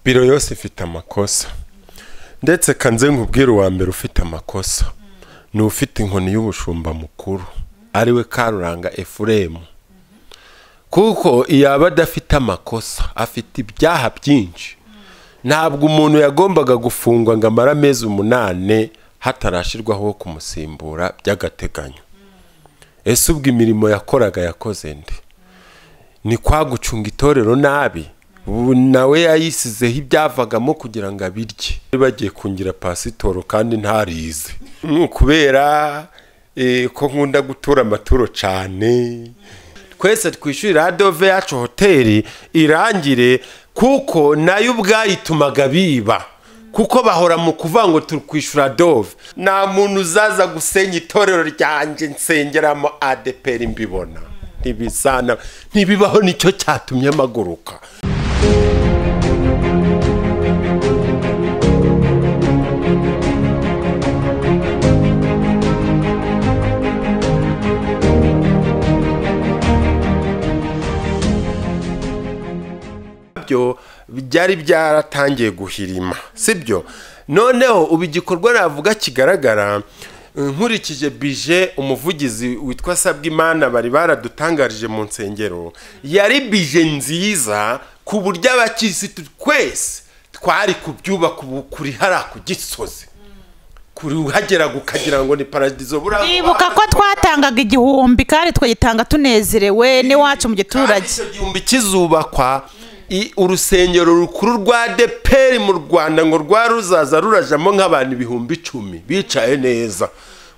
biro yose ifite amakosa ndetse kanze nkubwire uwa mbere ufite amakosa ni ufite inkoni y'ubushumba mukuru ariwe karuranga efuremu kuko yaba adafite amakosa afite ibyaha byinshi ntabwo umuntu yagombaga gufungwa ngo amare amezi umunani hatarashyirwaho uwo kumusimbura by'agateganyo ese ubwo imirimo yakoraga yakoze nde ni kwa gucunga itorero nabi ubu nawe yayisizeho ibyavagamo kugira ngo abirye bagiye kungira pasitoro kandi ntarize Ni ukubera eh, ko nkunda gutura amaturo cyane twese twishyurira adove yacu hoteli irangire kuko nayo ubwayitumaga biba kuko bahora mu kuvuga ngo turi kwishyura dove nta muntu uzaza gusenya itorero ryanjye nsengeramo adeperi mbibona ntibisana ntibibaho nicyo cyatumye mpaguruka byo byari byaratangiye guhirima sibyo noneho ubu igikorwa navuga kigaragara eh, nkurikije bije umuvugizi witwa sabwimana bari baradutangarije mu nsengero yari bije nziza ku buryo abakirisitu twese twari kubyubaka ubu kuri hariya ku gisozi kuri uhageraga ukagira ngo ni paradizo buriya Ibuka ko twatangaga igihumbi kandi twagitanga tunezerewe n'iwacu mu kandi giturage icyo gihumbi kizubakwa i- urusengero rukuru rwa deperi mu rwanda ngo rwa ruzaza rurajamo nk'abantu ibihumbi icumi bicaye neza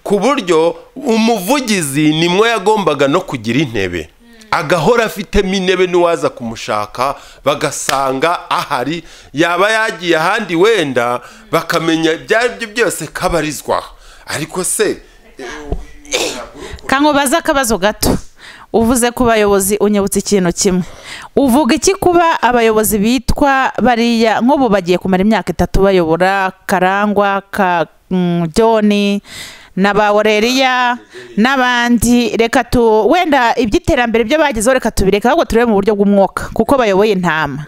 ku buryo umuvugizi nimwo yagombaga no kugira intebe agahora afitemo intebe n'uwaza kumushaka bagasanga ahari yaba yagiye ahandi wenda bakamenya ibyo ari byo byose kabarizwa ariko se kankubaza akabazo gato uvuze ku bayobozi unyibutsa ikintu kimwe uvuga iki kuba abayobozi bitwa bariya nk'ubu bagiye kumara imyaka itatu bayobora karangwa ka mm, John na ba oreriya n'abandi reka tu wenda iby'iterambere byo bagezeho reka tubireka ahubwo turebe mu buryo bw'umwuka kuko bayoboye intama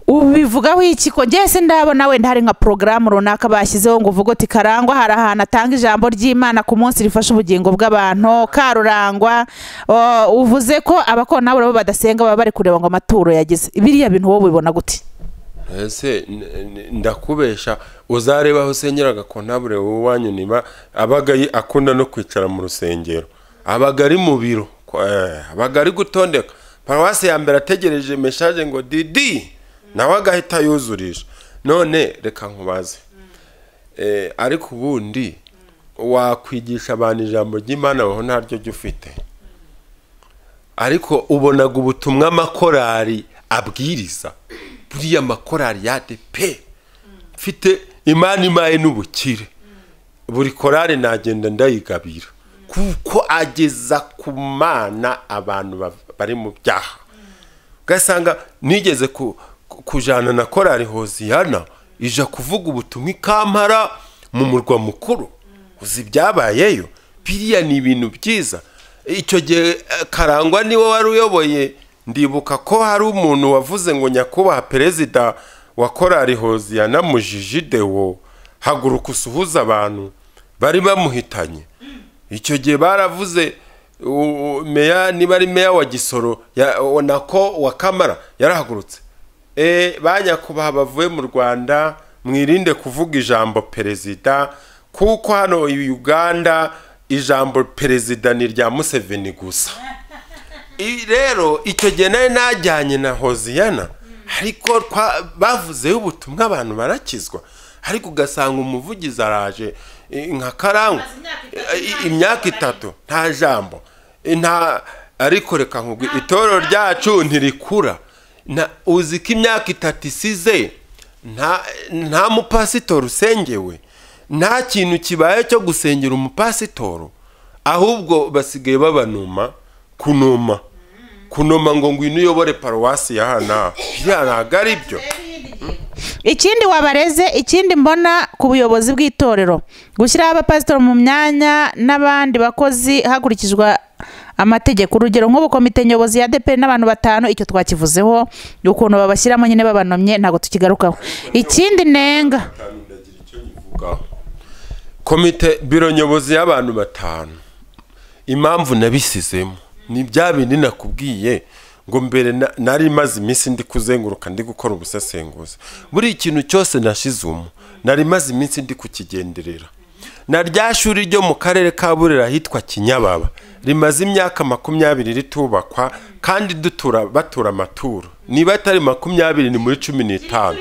ubivugaho iki ko njye se ndabona wenda hari nka porogaramu runaka bashyizeho ngo uvuge uti karangwa hari ahantu atanga ijambo ry'imana ku munsi rifasha ubugingo bw'abantu karurangwa o, uvuze ko abakora nabo nabo badasenga baba bari kureba ngo amaturo yagize biriya bintu wowe ubibona gute ese n- n- ndakubesha uzareba aho usenyeraga kontabure wanyu niba abaga yi- akunda no kwicara mu rusengero abaga ari mu biro ko- eh, abaga ari gutondeka paruwasi ya mbere ategereje meshaje ngo didi nawe agahita yuzurisha none reka nkubaze Eh, ariko ubundi wakwigisha abantu ijambo ry'imana aho ntaryo jya ufite ariko ubonaga ubutumwa amakorari abwiriza buriya makorari ya depe mfite imana imaye n'ubukire buri korari nagenda ndayigabira kuko ageza ku mana abantu ba- bari mu byaha ugasanga nigeze ku- ku- kujana na korari hoziyana ija kuvuga ubutumwa ikampara mu murwa mukuru uzi ibyabayeyo biriya ni ibintu byiza icyo gihe eh, karangwa niwe wari uyoboye ndibuka ko hari umuntu wavuze ngo nyakubahwa perezida wa korari hoziyana mujiji dewo haguruka usuhuze abantu bari bamuhitanye icyo gihe baravuze u- u- meya niba ari meya wa gisoro ya- o- nako wa kamara yarahagurutse e, banyakubaha bavuye mu rwanda mwirinde kuvuga ijambo perezida kuko hano i uganda ijambo perezida ni irya museveni gusa I- rero icyo gihe nari najyanye na hoziyana ariko twa- bavuzeyo ubutumwa abantu barakizwa ariko ugasanga umuvugizi araje i- nka karangwa i- imyaka itatu nta jambo I- nta ariko reka nkubwi itorero ryacu ntirikura Na- uzi ko imyaka itatu isize nta nta mupasitori usengewe nta kintu kibaye cyo gusengera umupasitoro ahubwo basigaye babanuma kunuma kunuma ngo ngwino uyobore paruwasi ya hana biriya ntabwo ari byo ikindi wabareze ikindi mbona ku buyobozi bw'itorero gushyiraho abapasitori mu myanya n'abandi bakozi hakurikijwe amategeko urugero nk'ubu komite nyobozi ya deperi n'abantu batanu icyo twakivuzeho ni ukuntu babashyiramo nyine babanomye ntabwo tukigarukaho ikindi nenga ndagira icyo nyivugaho komite biro nyobozi y'abantu batanu impamvu nabisizemo ni bya bindi nakubwiye ngo mbere na- nari maze iminsi ndi kuzenguruka ndi gukora ubusesenguzi buri ikintu cyose nashizemo nari maze iminsi ndi kukigenderera na rya shuri ryo mu karere ka burera hitwa kinyababa rimaze imyaka makumyabiri ritubakwa kandi dutura batura amaturo niba atari makumyabiri ni muri cumi n'itanu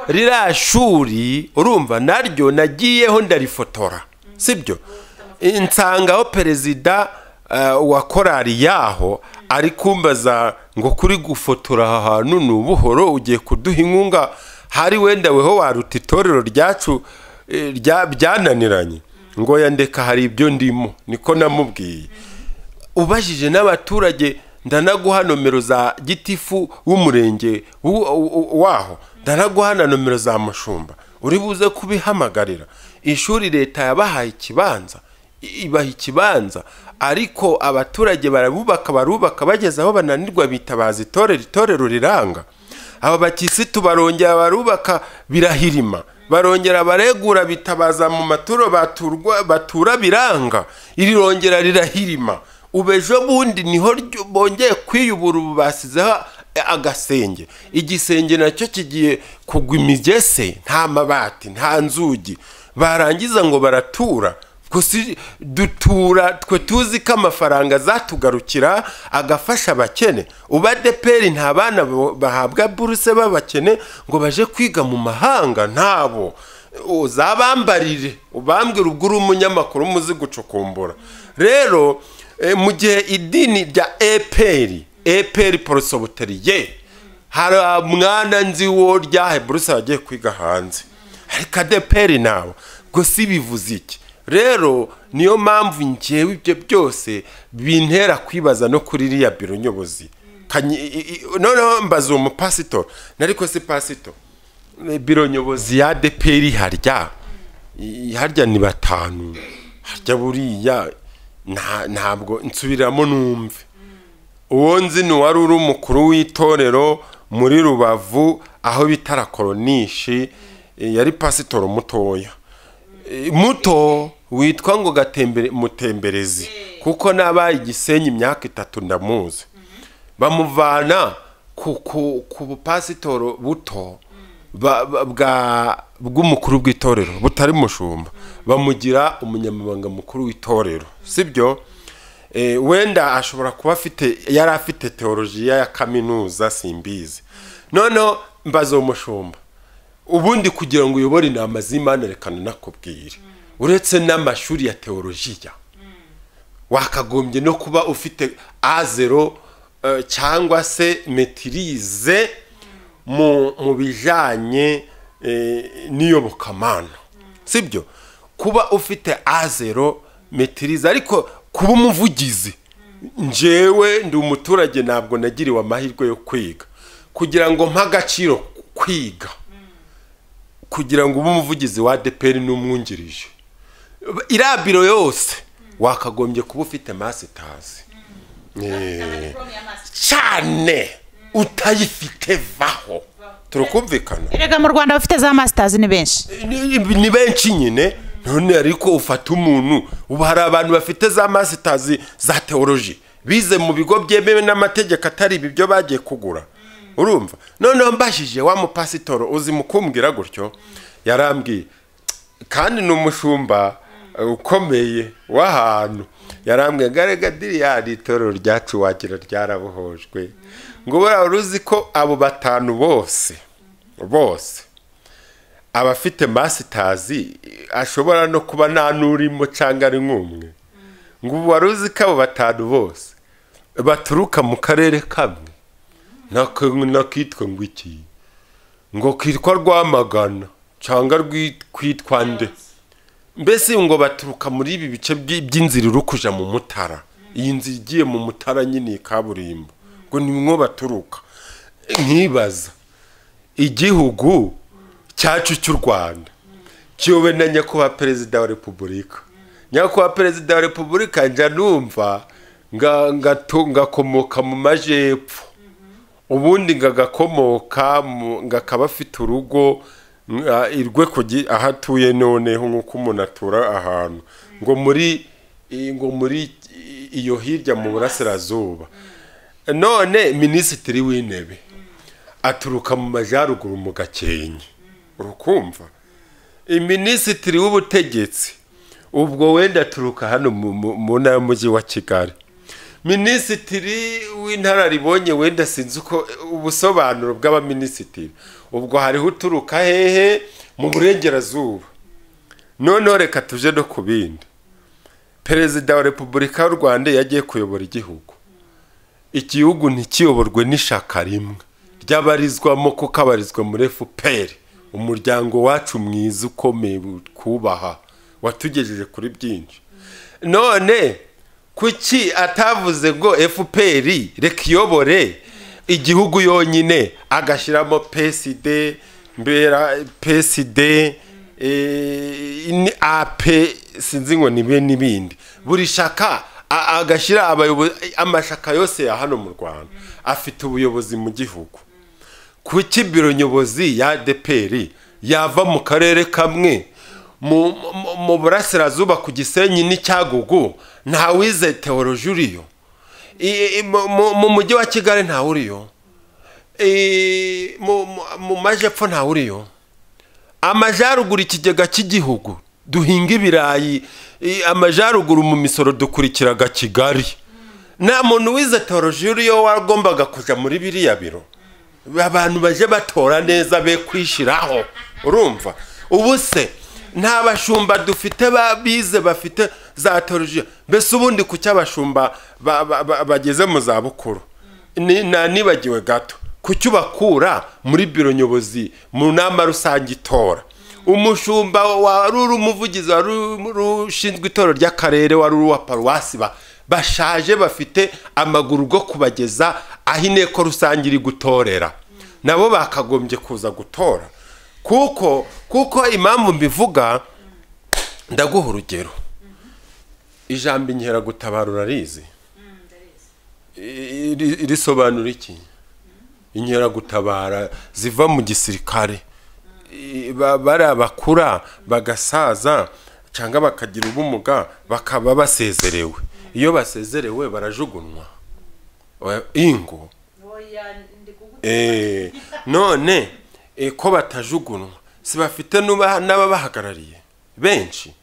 ririya shuri urumva naryo nagiyeho ndarifotora sibyo nsangaho perezida eh, wa korari yaho ari kumbaza ngo kuri gufotora aha hantu ni ubuhoro ugiye kuduha inkunga hari wenda weho waruta itorero ryacu eh, rya- byananiranye ngo yandeka hari ibyo ndimo niko namubwiye ubajije n'abaturage ndanaguha nomero za gitifu w'umurenge w'u- w'u- waho ndanaguha na nomero za mushumba uri buze kubihamagarira ishuri leta yabahaye ikibanza i- ibaha ikibanza ariko abaturage barabubaka barubaka bageze aho bananirwa bitabaza itorero itorero riranga aba bakisitu barongera barubaka birahirima barongera baregura bitabaza mu maturo baturwa batura biranga irirongera rirahirima ubu ejo bundi niho ryo- bongeye kwiyubura ubu basizeho agasenge igisenge nacyo kigiye kugwa imigese nta mabati nta nzugi barangiza ngo baratura gusa i- dutura twe tuzi ko amafaranga azatugarukira agafasha abakene ubu adeperi nta bana bo- bahabwa buruse b'abakene ngo baje kwiga mu mahanga ntabo uzabambarire ubambwira ubwo uri umunyamakuru umuzi gucukumbura rero eh, mu gihe idini rya eperi eperi porosobuteriye hari mwana nzi wo ryahe buruse wagiye kwiga hanze ariko adeperi nabo gusa ibivuze iki rero niyo mpamvu ngewe ibyo byose bintera kwibaza no kuri iriya biro nyobozi Kanyi- i- i- noneho mbaza uwo mupasito nariko si pasito Eh, biro nyobozi ya deperi harya I- harya ni batanu harya buriya nta- ntabwo nsubiramo numve uwo nzi ni uwari uri umukuru w'itorero muri rubavu aho bita rakoronishi eh, yari pasitoro mutoya Eh, muto witwa ngo gatembere mutemberezi kuko nabaye igisenyi imyaka itatu ndamuzi bamuvana ku, ku, ku bupasitoro buto ba- ba- bwa- bw'umukuru bw'itorero butari mushumba bamugira umunyamabanga mukuru w'itorero sibyo Eh, wenda ashobora kuba afite yari afite teolojiya ya kaminuza simbizi noneho mbaza umushumba ubundi kugira ngo uyobore inama z'imana reka nanakubwire uretse n'amashuri ya teolojiya wakagombye no kuba ufite azero eh, cyangwa se metirize mu mu bijyanye eh, n'iyobokamana sibyo kuba ufite azero metirize ariko kuba umuvugizi njyewe ndi umuturage ntabwo nagiriwe amahirwe yo kwiga kugira ngo mpe agaciro kwiga kugira ngo ube umuvugizi wa adeperi n'umwungirije iriya biro yose wakagombye kuba ufite masitazi Eh, cyane utayifite vaho turakumvikana erega mu rwanda abafite za masitazi ni benshi ni ni benshi nyine none ariko ufata umuntu ubu hari abantu bafite za masitazi za teoloji bize mu bigo byemewe n'amategeko atari ibi byo bagiye kugura urumva noneho mbashije wa mupasitoro uzi mu kumbwira gutyo yarambwiye kandi ni umushumba eh, ukomeye w'ahantu yarambwiye garega diriyari itorero ryacu wagira ryarabohojwe ngo buriya wari uzi ko abo batanu bose bose abafite masitazi ashobora no kuba nta n'urimo cyangwa ari nk'umwe ngo ubu wari uzi ko abo batanu bose baturuka mu karere kamwe Nako- nakitwa ngo iki ngo kitwa rwamagana cyangwa rwitwa nde mbese ngo baturuka muri ibi bice by- by'inzira iri kuja mu mutara iyi nzira igiye mu mutara nyine iyi kaburimbo ngo nimwo baturuka nkibaza igihugu cyacu cy'u rwanda kiyobe na nyakubahwa perezida wa repubulika nyakubahwa perezida wa repubulika njya numva nga- ngato- ngakomoka mu majyepfo ubundi ngagakomoka mu- ngakaba afite urugo nga- irwe ku gi- aho atuye noneho nk'uko umuntu atura ahantu ngo muri i- ngo muri i- iyo hirya mu burasirazuba none minisitiri w'intebe aturuka mu majyaruguru mu gakenke urukumva iminisitiri w'ubutegetsi ubwo wenda aturuka hano mu- mu- mu ntara y'umujyi wa kigali minisitiri w'intararibonye wenda sinzi uko ubusobanuro bw'abaminisitiri ubwo hariho uturuka hehe mu burengerazuba noneho reka tuje no ku bindi perezida wa repubulika y'u rwanda iyo agiye kuyobora igihugu igihugu ntikiyoborwe n'ishaka rimwe ryabarizwamo ko kabarizwa muri fpr umuryango wacu mwiza ukomeye kubaha watugejeje kuri byinshi none kuki atavuze ngo fpr reka iyobore igihugu yonyine agashyiramo psd mbera psd eh, ni- ap sinzi ngo nibe n'ibindi buri shaka a- agashyira abayobozi amashaka yose ya hano mu rwanda afite ubuyobozi mu gihugu kuki biro nyobozi ya deperi yava mu karere kamwe mu, mu- mu burasirazuba ku gisenyi n'icyagugu ntawize teoroji uriyo I- i- mu- mu- mu mujyi wa kigali ntawe uriyo I- mu- mu- mu majyepfo ntawe uriyo amajyaruguru ikigega cy'igihugu duhinga ibirayi i- amajyaruguru mu misoro dukurikiraga kigali nta muntu wize teoroji uriyo wagombaga kujya muri biriya biro abantu baje batora neza be kwishyiraho urumva ubu se nta bashumba dufite ba- bize bafite za teoroji mbese ubundi ku cy'abashumba ba- ba- ba- bageze mu zabukuru Ni- na- nibagiwe gato kucyubakura muri biro nyobozi mu nama rusange itora umushumba wari uri umuvugizi wari uri ushinzwe itorero ry'akarere wari uri uwa paruwasi ba- bashaje bafite amaguru go kubageza aho inteko rusange iri gutorera nabo bakagombye kuza gutora kuko kuko impamvu mbivuga ndaguha urugero ijambo inkeragutabara urarizi I- iri- risobanura iki inkeragutabara ziva mu gisirikare I- ba- bari abakura bagasaza cyangwa bakagira ubumuga bakaba basezerewe iyo basezerewe barajugunwa Oya, ingo Eh, none eh, ko batajugunwa si bafite n'uba- n'ababahagarariye benshi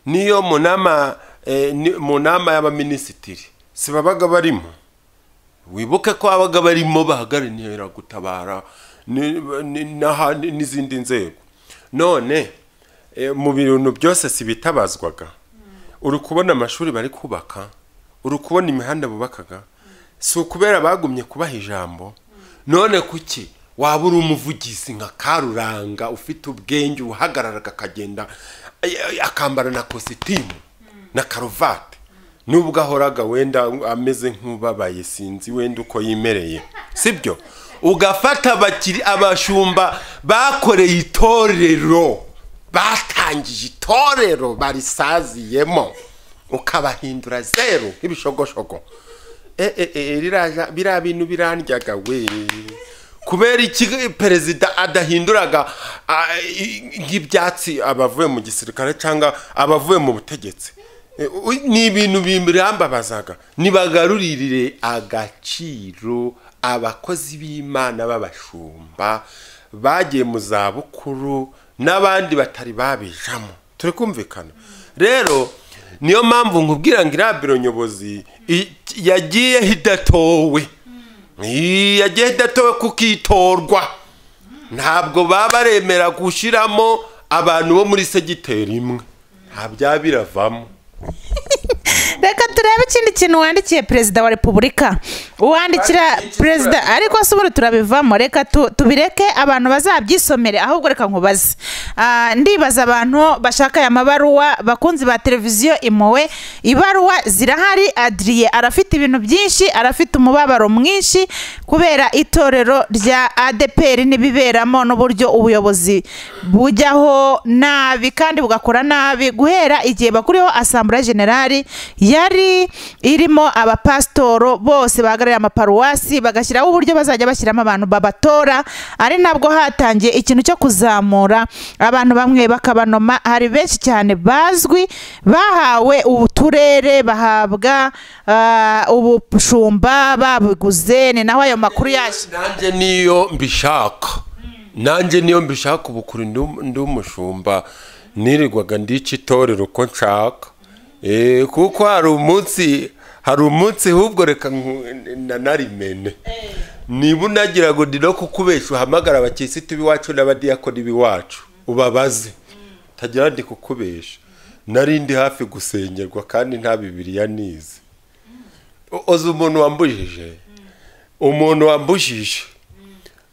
niyo mu nama eh, ni- mu nama y'abaminisitiri si babaga barimo wibuke ko abaga barimo bahagarariye gutabara ni- ni- n'ahandi- n'izindi nzego none eh, mu bintu byose si bitabazwaga uri kubona amashuri bari kubaka uri kubona imihanda bubakaga si ukubera bagumye kubaha ijambo none kuki waba uri umuvugizi nka karuranga ufite ubwenge uhagararaga akagenda ay- ay- akambara na kositimu na karuvati nubwo ahoraga wenda ameze nk'ubabaye sinzi wenda uko yimereye sibyo ugafata abakiri abashumba bakoreye itorero batangije itorero barisaziyemo ukabahindura zeru nk'ibishogoshogo e, e, e, riraja- biriya bintu birandyaga we kubera iki perezida adahinduraga a, i- nk'ibyatsi abavuye mu gisirikare cyangwa abavuye mu butegetsi E, u- ni ibintu birambabazaga nibagaruririre agaciro abakozi b'imana b'abashumba bagiye mu zabukuru n'abandi batari babijamo turi kumvikana rero niyo mpamvu nkubwira ngo iriya biro nyobozi i- yagiyeho idatowe I- yagiyeho idatowe kuko itorwa ntabwo baba baremera gushyiramo abantu bo muri segiteri imwe nta byaba biravamo reka turebe ikindi kintu wandikiye perezida wa repubulika uwandikira Wandikira perezida ariko si ubundi turabivamo reka tu- tubireke abantu bazabyisomere ahubwo reka nkubaze Ah, ndibaza abantu bashaka aya mabaruwa bakunzi ba televiziyo impuhwe ibaruwa zirahari adiriye arafite ibintu byinshi arafite umubabaro mwinshi kubera itorero rya adeperi n'ibiberamo n'uburyo ubuyobozi bujyaho nabi kandi bugakora nabi guhera igihe bakuriho asambura generali yari komite irimo abapasitoro bose bahagarariye amaparuwasi bagashyiraho uburyo bazajya bashyiramo abantu babatora ari nabwo hatangiye ikintu cyo kuzamura abantu bamwe bakabanoma hari benshi cyane bazwi bahawe uturere bahabwa ah, ubushumba babiguze ni naho ayo makuru yaje nanjye niyo mbishaka nanjye niyo mbishaka ubu kuri ndi um- ndi umushumba nirirwaga ndica itorero uko nshaka Eh, kuko hari umunsi hari umunsi ahubwo reka nku- na- narimene niba unagira ngo ndi no kukubeshya uhamagara abakirisitu b'iwacu n'abadiyakoni b'iwacu ubabaze tagira ndi kukubeshya nari ndi hafi gusengerwa kandi nta bibiriya nize O- oza umuntu wambujije umuntu wambujije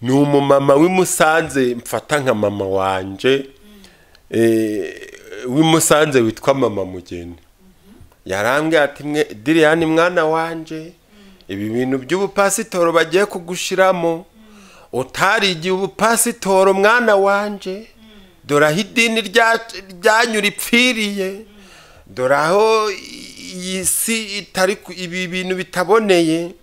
ni umumama w'i Musanze mfata nka mama wanjye eh, w'i Musanze witwa mama mugeni yarambwira ati mwe diriyani mwana wanjye ibi bintu by'ubupasitoro bagiye kugushiramo utarigiye ubupasitoro mwana wanjye dore aho idini rya- ryanyu ripfiriye dore aho iyi si itari ku- ibi bintu bitaboneye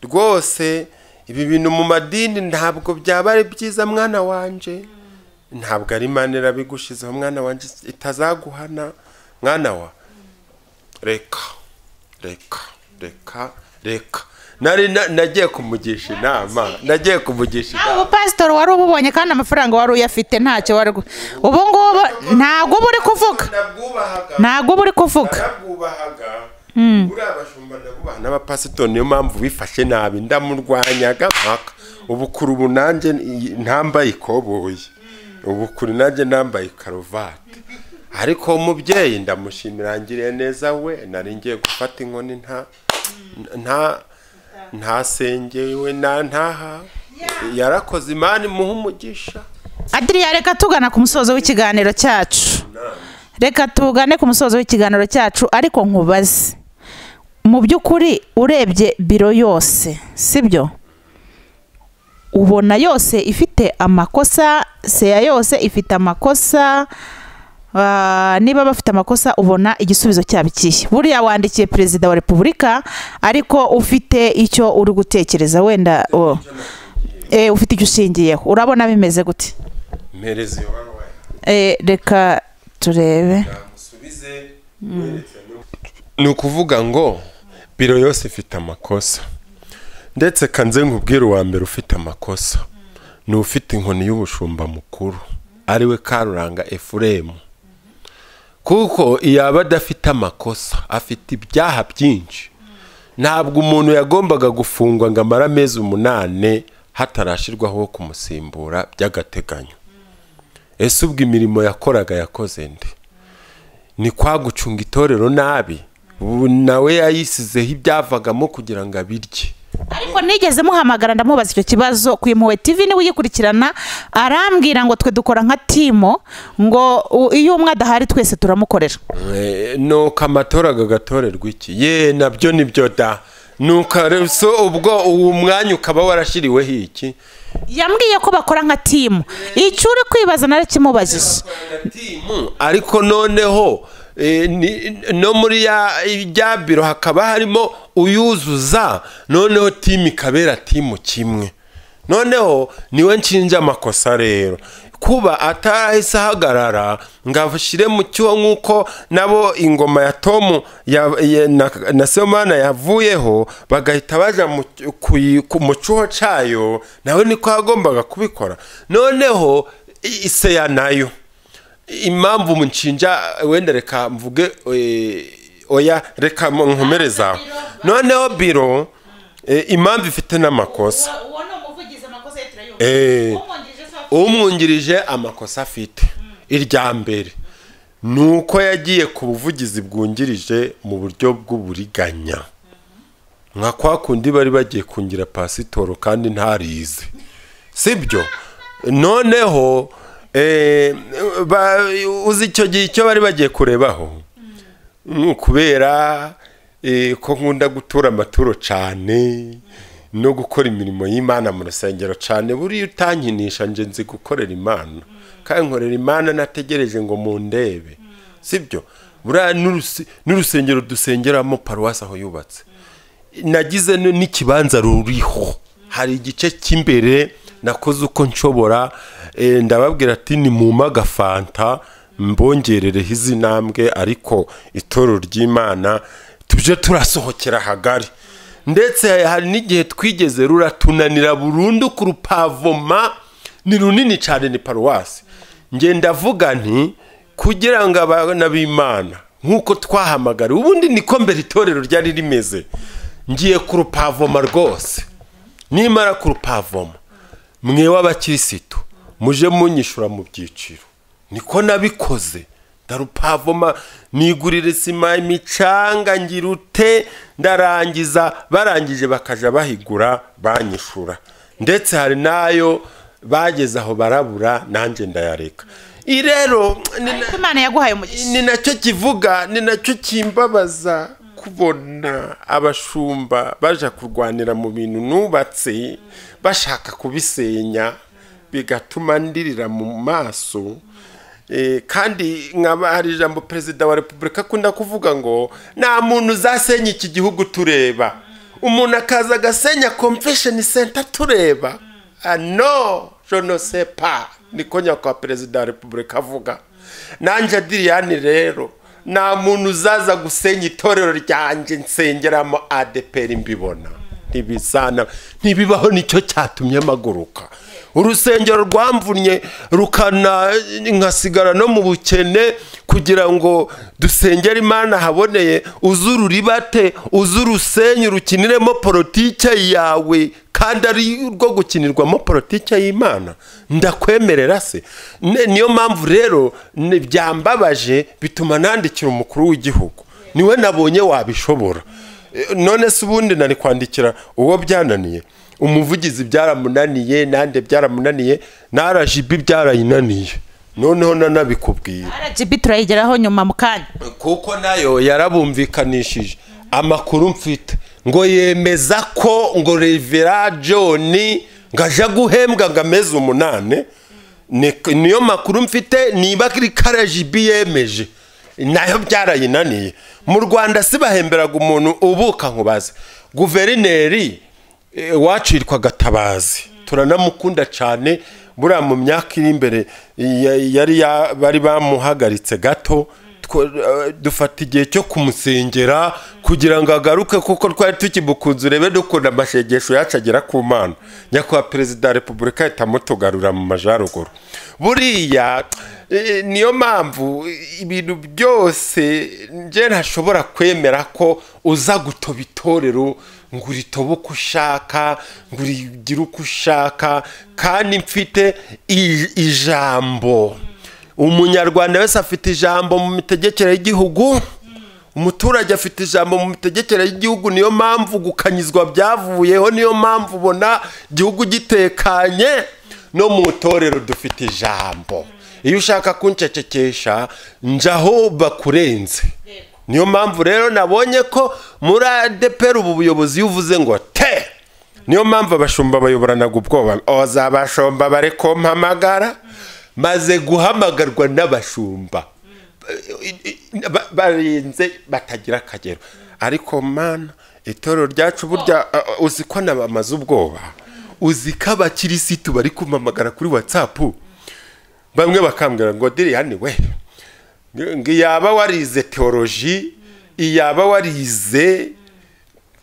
rwose ibi bintu mu madini ntabwo byaba ari byiza mwana wanjye ntabwo ari manera bigushizeho mwana wanjye itazaguhana mwana wa reka reka reka reka nari na- nagiye kumugisha inama nagiye kumugisha nawe inama ubupasitori wari ububonye kandi amafaranga wari uyafite ntacyo wari gu- ubu ngubu ntabwo uba uri kuvuga nabwubahaga ntabwo uba uri kuvuga narabwubahaga buriya abashumba ndabubaha n'abapasitori niyo mpamvu bifashe nabi ndamurwanyaga mpaka ubu kuri ubu nanjye iyi- ntambaye ikoboyi ubu kuri nanjye nambaye karuvati ariko uwo mubyeyi ndamushimira ngiriye neza we nari ngiye gufata inkoni nta nta ntasengewe nta ntaha yarakoze imana imuha umugisha adiriya reka tugana ku musozo w'ikiganiro cyacu reka tugane ku musozo w'ikiganiro cyacu ariko nkubaze mu by'ukuri urebye biro yose sibyo ubona yose ifite amakosa seya yose ifite amakosa Ah, niba bafite amakosa ubona igisubizo cyaba ikihe buriya wandikiye perezida wa repubulika ariko ufite icyo uri gutekereza wenda oh. Eh, ufite icyo ushingiyeho urabona bimeze gute mpereza iyo baruwa yawe. Eh, reka turebe musubize ni ukuvuga ngo biro yose ifite amakosa ndetse kanze nkubwire uwa mbere ufite amakosa ni ufite inkoni y'ubushumba mukuru ariwe karuranga efuremu kuko yaba adafite amakosa afite ibyaha byinshi ntabwo umuntu yagombaga gufungwa ngo amare amezi umunane hatarashyirwaho wo kumusimbura by'agateganyo ese ubwo imirimo yakoraga yakoze nde ni kwa gucunga itorero nabi ubu nawe yayisizeho ibyavagamo kugira ngo abirye ariko nigeze muhamagara ndamubaza icyo kibazo ku impuhwe tv niwe uyikurikirana arambwira ngo twe dukora nka timo ngo u- iyo umwe adahari twese turamukorera Eh, nuko amatora gagatorerwa iki ye nabyo nibyo da nuko re- so ubwo uwo mwanya ukaba warashyiriweho iki yambwiye ko bakora nka timu icyo uri kwibaza narakimubajije ariko noneho eh, ni- no muri ya ya biro hakaba harimo uyuzuza noneho timu ikabera timu kimwe noneho niwe nshinja amakosa rero kuba atarahise ahagarara ngo ashyire mu cyuho nk'uko nabo ingoma ya tomu ya- ya- na, na semana yavuyeho bagahita baja mu cy- ku yi- ku- mu cyuho cyayo nawe niko yagombaga kubikora noneho i- iseya nayo impamvu munshinja wenda reka mvuge eh, oya reka nkomereza noneho biro eh, impamvu ifite n'amakosa Eh. umwungirije amakosa afite irya mbere ni uko yagiye ku buvugizi bwungirije mu buryo bw'uburiganya nka kwa kundi bari bagiye kungira pasitoro kandi ntarize sibyo noneho eh, ba- uzi icyo gihe icyo bari bagiye kurebaho Mm, kubera eh, ko nkunda gutura amaturo cyane no gukora imirimo y'imana mu rusengero cyane buriya utankinisha nje nzi gukorera imana kandi nkorera imana nategereje ngo mundebe sibyo buriya n'urusi- n'urusengero dusengeramo paruwasi aho yubatse nagize n- n'ikibanza ruriho hari igice cy'imbere nakoze uko nshobora eh, ndababwira ati ni mu magafanta mbongerereho izi ntambwe ariko itoro ry'imana tuje turasohokera hagari ndetse hari n'igihe twigeze ruratunanira burundu ku rupavoma ni runini cyane ni paruwasi ngenda ndavuga nti kugira ngo abana b'imana nk'uko twahamagara ubundi niko mbere itorero ryari rimeze ngiye ku rupavoma rwose nimara ku rupavoma mwe w'abakirisitu muje munyishura mu byiciro niko nabikoze ndarupavoma nigurira isima imicanga ngira ute ndarangiza barangije bakaja bahigura banyishura ndetse hari n'ayo bageze aho barabura nanjye ndayareka iyi rero ni na- Ariko imana yaguhaye umugisha ni nacyo kivuga ni nacyo kimbabaza kubona abashumba baja kurwanira mu bintu nubatse bashaka kubisenya bigatuma ndirira mu maso Eh, kandi nkaba hari ijambo perezida wa repubulika akunda kuvuga ngo nta muntu uzasenya iki gihugu tureba umuntu akaza agasenya komvesheni senta tureba Ah, no jonose pa niko nyakubahwa perezida wa repubulika avuga nanjye adiriyani rero nta muntu uzaza gusenya itorero ryanjye nsengeramo adeperi mbibona ntibisana ntibibaho nicyo cyatumye maguruka urusengero rwamvunnye rukana nkasigara no mu bukene kugira ngo dusengere imana ahaboneye uzururibate uzurusenye urukiniremo politike yawe kandi ari urwo gukinirwamo politike y'imana ndakwemerera se Ne- niyo mpamvu rero ne- byambabaje bituma nandikira umukuru w'igihugu niwe nabonye wabishobora E, none se ubundi nari kwandikira uwo byananiye umuvugizi byaramunaniye nande byaramunaniye na rgb byarayinaniye noneho nanabikubwira rgb turayigeraho nyuma mu kanya kuko nayo yarabumvikanishije amakuru mfite ngo yemeza ko ngo revera john ngo aje guhembwa ngo ameze umunani Ni- niyo makuru mfite niba kuri karajibi yemeje nayo byarayinaniye mu rwanda si bahemberaga umuntu ubuka nkubaze guverineri eh, wacirwa gatabazi turanamukunda cyane buriya mu myaka iri imbere ya- yari ya- bari bamuhagaritse gato two- eh, dufata igihe cyo kumusengera kugira ngo agaruke kuko twari tukimukunze urebe dukunda amashegesho yacu agera ku mana nyakubahwa perezida wa repubulika ahitamo tugarura mu majyaruguru buriya eh, niyo mpamvu ibintu byose njye ntashobora kwemera ko uza gutoba itorero ngo uritobe uko ushaka ngo urigire uko ushaka kandi mfite i- ijambo umunyarwanda wese afite ijambo mu mitegekere y'igihugu umuturage afite ijambo mu mitegekere y'igihugu niyo mpamvu gukanyizwa byavuyeho niyo mpamvu ubona igihugu gitekanye no mu itorero dufite ijambo iyo ushaka kuncecekesha njaho bakurenze niyo mpamvu rero nabonye ko muri adeperi ubu buyobozi iyo uvuze ngo te niyo mpamvu abashumba bayoboranaga ubwoba ozabashomba bare kumpamagara maze guhamagarwa n'abashumba Ba- barinze batagira akagero ariko mana itorero ryacu burya uh, uh, uzi ko nabamaze ubwoba uzi ko abakirisitu bari kumpamagara kuri watsapu bamwe bakambwira ngo diriyani we ngo iyaba warize teoloji iyaba warize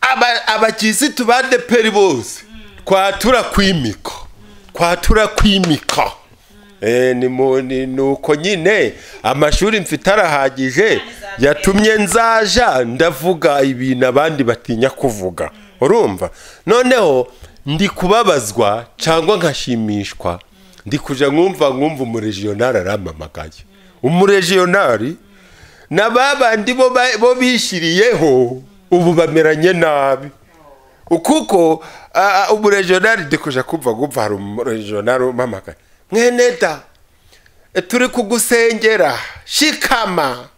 aba- abakirisitu ba deperi bose twatura kwimika twatura kwimika Eh, ni mu- ni ni uko nyine amashuri mfite arahagije yatumye nzaja ndavuga ibintu abandi batinya kuvuga urumva noneho ndi kubabazwa cyangwa nkashimishwa ndi kuja nkumva nkumva umuregionari aramamagaye umuregionari na ba bandi bo ba- bo bishyiriyeho ubu bameranye nabi kuko ah, ah, umuregionari ndikuja kumva ngumva hari umuregionari umamagaye mwene da e, turi kugusengera shikama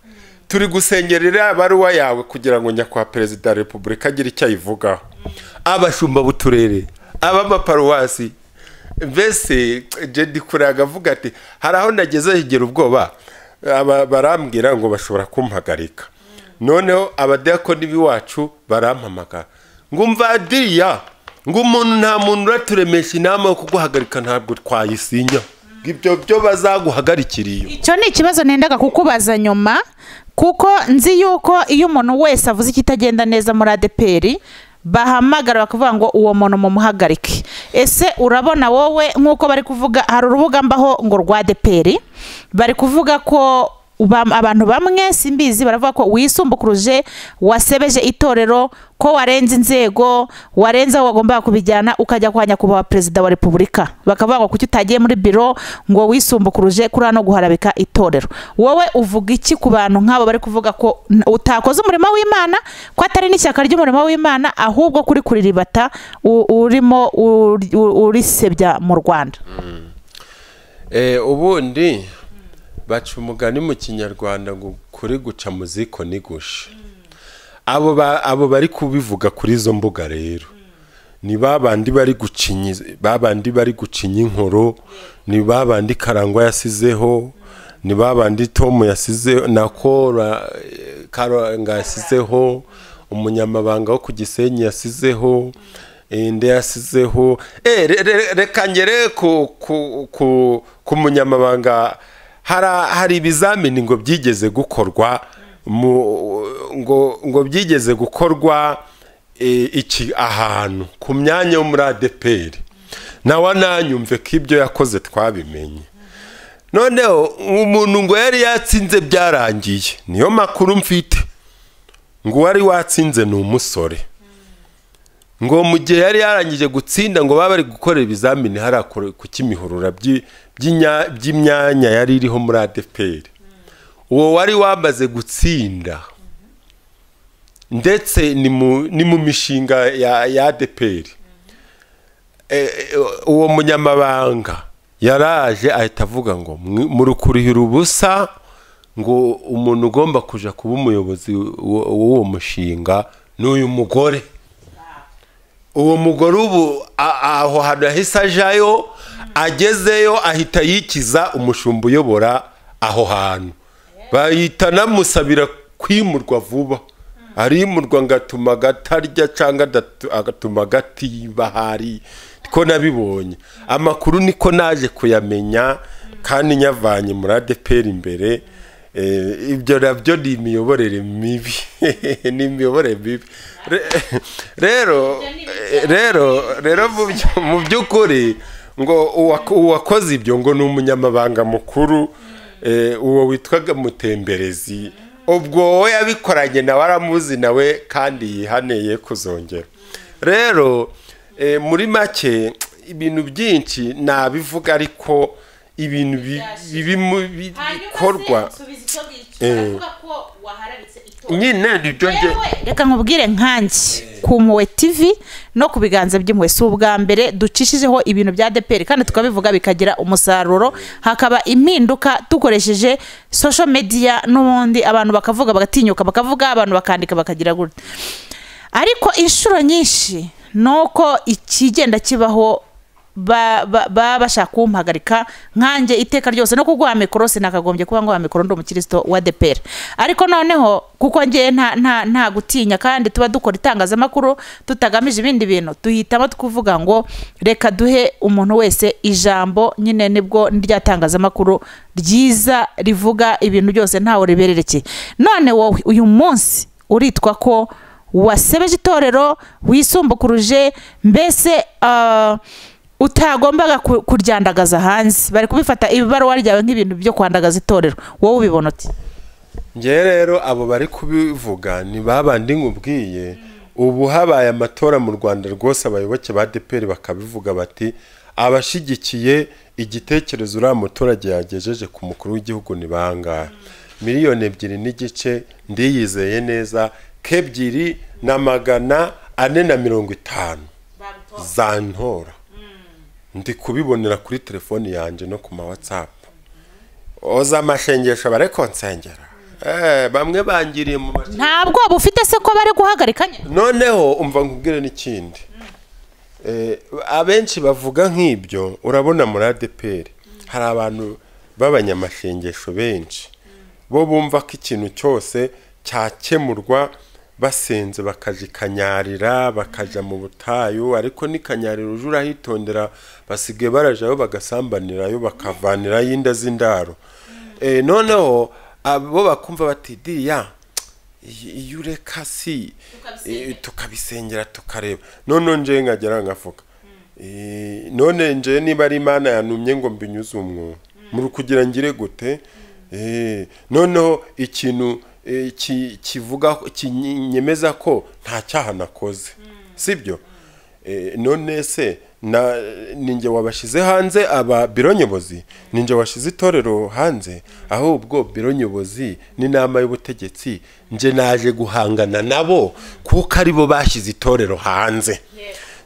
turi gusengerera baruwa yawe kugira ngo nyakubahwa perezida wa repubulika agire icyo ayivugaho abashumba b'uturere ab'amaparuwasi mbese jedi kuraga avuga ati hari aho nageze higera ubwoba aba- barambwira ngo bashobora kumpagarika noneho abadiyakoni b'iwacu barampamagara ngo mvadiriya ngo umuntu nta muntu uraturemesha inama yo kuguhagarika ntabwo twayisinya ngo ibyo byo bazaguhagarikira iyo icyo ni ikibazo nendaga kukubaza nyuma kuko nzi yuko iyo umuntu wese avuze ikitagenda neza muri adeperi bahamagara bakavuga ngo uwo muntu mumuhagarike ese urabona wowe nk'uko bari kuvuga hari urubuga mbaho ngo rwa adeperi bari kuvuga ko bam- abantu bamwe simbizi baravuga ko wisumbukuruje wasebeje itorero ko warenze inzego warenze aho wagombaga kubijyana ukajya kwanya kuba perezida wa repubulika bakavuga ngo kuki utagiye muri biro ngo wisumbukuruje kuri no guharabika itorero wowe uvuga iki ku bantu nk'abo bari kuvuga ko n- utakoze umurimo w'imana ko atari n'ishyaka ry'umurimo w'imana ahubwo kuri kuriribata u- urimo uri- u- urisebya mu rwanda Eh, ubundi baca umugani mu kinyarwanda ngo kuri guca mu ziko ni gusha abo ba- abo bari kubivuga kuri izo mbuga rero ni babandi bari gucinya babandi bari gucinya inkoro ni babandi karangwa yasizeho ni babandi tom yasizeho na kora eh, karanga yasizeho umunyamabanga wo ku gisenyi yasizeho inde yasizeho Eh, re- re- reka ngere ku ku- ku- ku munyamabanga Hara- hari ibizamini ngo byigeze gukorwa mu- ngo ngo byigeze gukorwa e, iki ahantu ku myanya yo muri adeperi nawe nanyumve ko ibyo yakoze twabimenye noneho umuntu ngo yari yatsinze byarangiye niyo makuru mfite ngo uwari watsinze ni umusore ngo mu gihe yari yarangije gutsinda ngo baba bari gukorera ibizamini hariya ku- ku kimihurura by'i- by'inya- by'imyanya yari iriho muri adeperi uwo wari wamaze gutsinda ndetse ni mu, ni mu mishinga ya, ya ADPR e, e, uwo munyamabanga yaraje ahita avuga ngo "Mwi- murukurihira ubusa ngo umuntu ugomba kuja kuba umuyobozi w- w'uwo mushinga ni uyu mugore uwo mugore ubu a- aho hantu yahise ajayo agezeyo ahita yikiza umushumba uyobora aho hantu bahita namusabira kwimurwa vuba arimurwa ngatuma agatarya cyangwa adatu- agatuma agatiba hari ko nabibonye amakuru niko naje kuyamenya kandi nyavanye muri adeperi imbere Eh, ibyo nabyo ni imiyoborere mibi ni imiyoborere mibi Re- rero rero rero mu byo- mu by'ukuri ngo uwak- uwakoze ibyo ngo ni umunyamabanga mukuru eh, uwo witwaga mutemberezi ubwo wowe yabikoranye nawe aramuzi nawe kandi yihaneye kuzongera rero eh, muri make ibintu byinshi nabivuga ariko ibintu bi- birimo bi- bikorwa nyine nibyo nge reka nkubwire nkanjye ku mpuwe TV no ku biganza by'impuwe si ubwa mbere ducishijeho ibintu bya deperi kandi tukabivuga bikagira umusaruro hakaba impinduka dukoresheje social media n'ubundi abantu bakavuga bagatinyuka bakavuga abantu bakandika bakagira gutya ariko inshuro nyinshi ni uko ikigenda kibaho ba- ba- baba bashaka kumpagarika nkanjye iteka ryose no kuguha mikoro sinakagombye kuba nguha mikoro ndi umukristo wa depera ariko noneho kuko ngewe nta, nta, nta gutinya kandi tuba dukora itangazamakuru tutagamije ibindi bintu duhitamo tukuvuga ngo reka duhe umuntu wese ijambo nyine nibwo rya tangazamakuru ryiza rivuga ibintu byose ntawe ribererekeye none wowe uyu munsi uritwa ko wasebeje itorero wisumbukuruje mbese ah, utagombaga ku- kuryandagaza hanze bari kubifata ibaruwa ryawe nk'ibintu byo kwandagaza itorero wowe ubibona uti ngewe rero abo bari kubivuga ni babandi nkubwiye ubu habaye amatora mu rwanda rwose abayoboke ba deperi bakabivuga bati abashyigikiye igitekerezo uriya muturage yagejeje ku mukuru w'igihugu ni bangahe miliyoni ebyiri n'igice ndiyizeye neza k'ebyiri na magana ane na mirongo itanu zantora ndi kubibonera kuri telefoni yanjye no ku ma watsapu oza amashengesho bare konsengera Eh, bamwe bangiriye mu mashengesho nta bwoba ufite se ko bari guhagarika nyine noneho umva nkubwire n'ikindi Eh, abenshi bavuga nk'ibyo urabona muri adeperi hari abantu b'abanyamasengesho benshi bo bumva ko ikintu cyose cyakemurwa basenze bakagikanyarira bakajya mu butayu ariko nikanyarira uje urahitondera basigaye barajyayo bagasambanirayo bakavanirayo inda z'indaro Eh, noneho abo bakumva bati diriya iyo ureka si eh, tukabisengera tukareba noneho njyewe nkagera nkavuga Eh, none njyewe niba ari imana yantumye ngo mbinyuze umwobo muri kugira ngire gute Eh, noneho ikintu eh, ki- kivuga kinyemeza ko nta cyaha nakoze sibyo Eh, none se na ninjye wabashyize hanze aba biro nyobozi ninjye washyize itorero hanze ahubwo biro nyobozi n'inama y'ubutegetsi nje naje guhangana nabo kuko aribo bashyize itorero hanze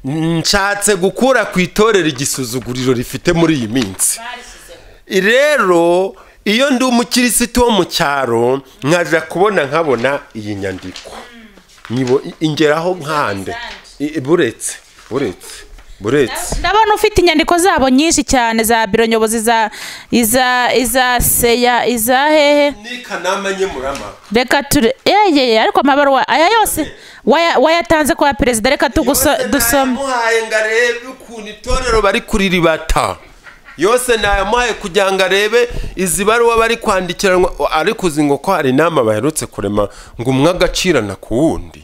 nshatse gukura ku itorero igisuzuguriro rifite muri iyi minsi rero iyo ndi umukirisitu wo mu cyaro nkaza kubona nkabona iyi nyandiko Nyibo- ingeraho nkande I- buretse buretse buretse ndabona ufite inyandiko zabo nyinshi cyane za biro nyobozi za iza iza seya iza hehe ni kanama nyemurama reka ture yeye ariko amabaruwa aya yose waya- wayatanze kwa perezida reka tuguso dusome nayamuhaye ngo arebe ukuntu itorero bari kuriribata yose nayamuhaye kugira ngo arebe izi baruwa bari kwandikiranwa ariko uzi ngo ko hari inama baherutse kurema ngo umwe agacirana ku wundi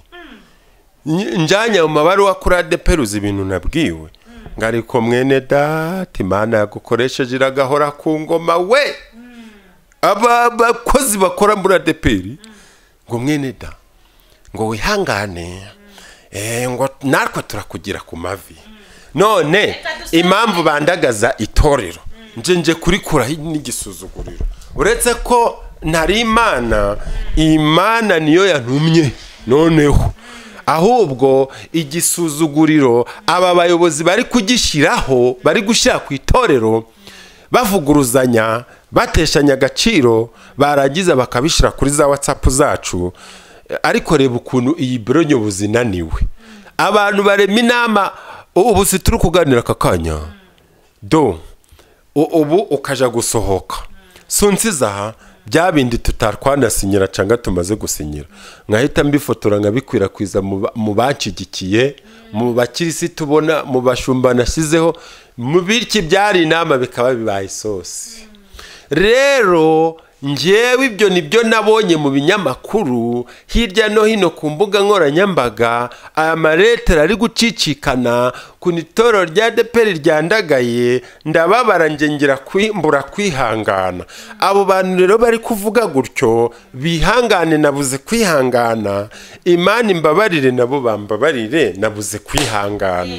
Nyi- njyanye mu mabaruwa kuri adeperuzi ibintu nabwiwe ngo ariko mwene dati imana yagukoresheje iragahora ku ngoma we aba bakozi bakora muri adeperi ngo mwene da ngo wihangane eh, ngo natwe turakugira ku mavi none impamvu bandagaza itorero nje nje kurikuraho n'igisuzuguriro uretse ko ntari imana imana niyo yantumye noneho ahubwo igisuzuguriro aba bayobozi bari kugishyiraho bari gushyira ku itorero bavuguruzanya bateshanya agaciro barangiza bakabishyira kuri za watsapu zacu ariko reba ukuntu iyi biro nyobozi inaniwe abantu barema inama ubu si turi kuganira aka kanya do u- ubu ukaja gusohoka si unsiza bya bindi tutatwanasinyira cyangwa tumaze gusinyira nkahita mbifotora nkabikwirakwiza mu ba- mu banshyigikiye mu bakirisitu ubona mu bashumba nashyizeho mu bityo ibyari inama bikaba bibaye isosi rero ngewe ibyo nibyo nabonye mu binyamakuru hirya no hino ku mbuga nkoranyambaga aya maretera ari gucicikana ku itorero rya deperi ryandagaye ndababara nge ngira kwimbura kwihangana abo bantu rero bari kuvuga gutyo bihangane nabuze kwihangana imana imbabarire nabo bambabarire nabuze kwihangana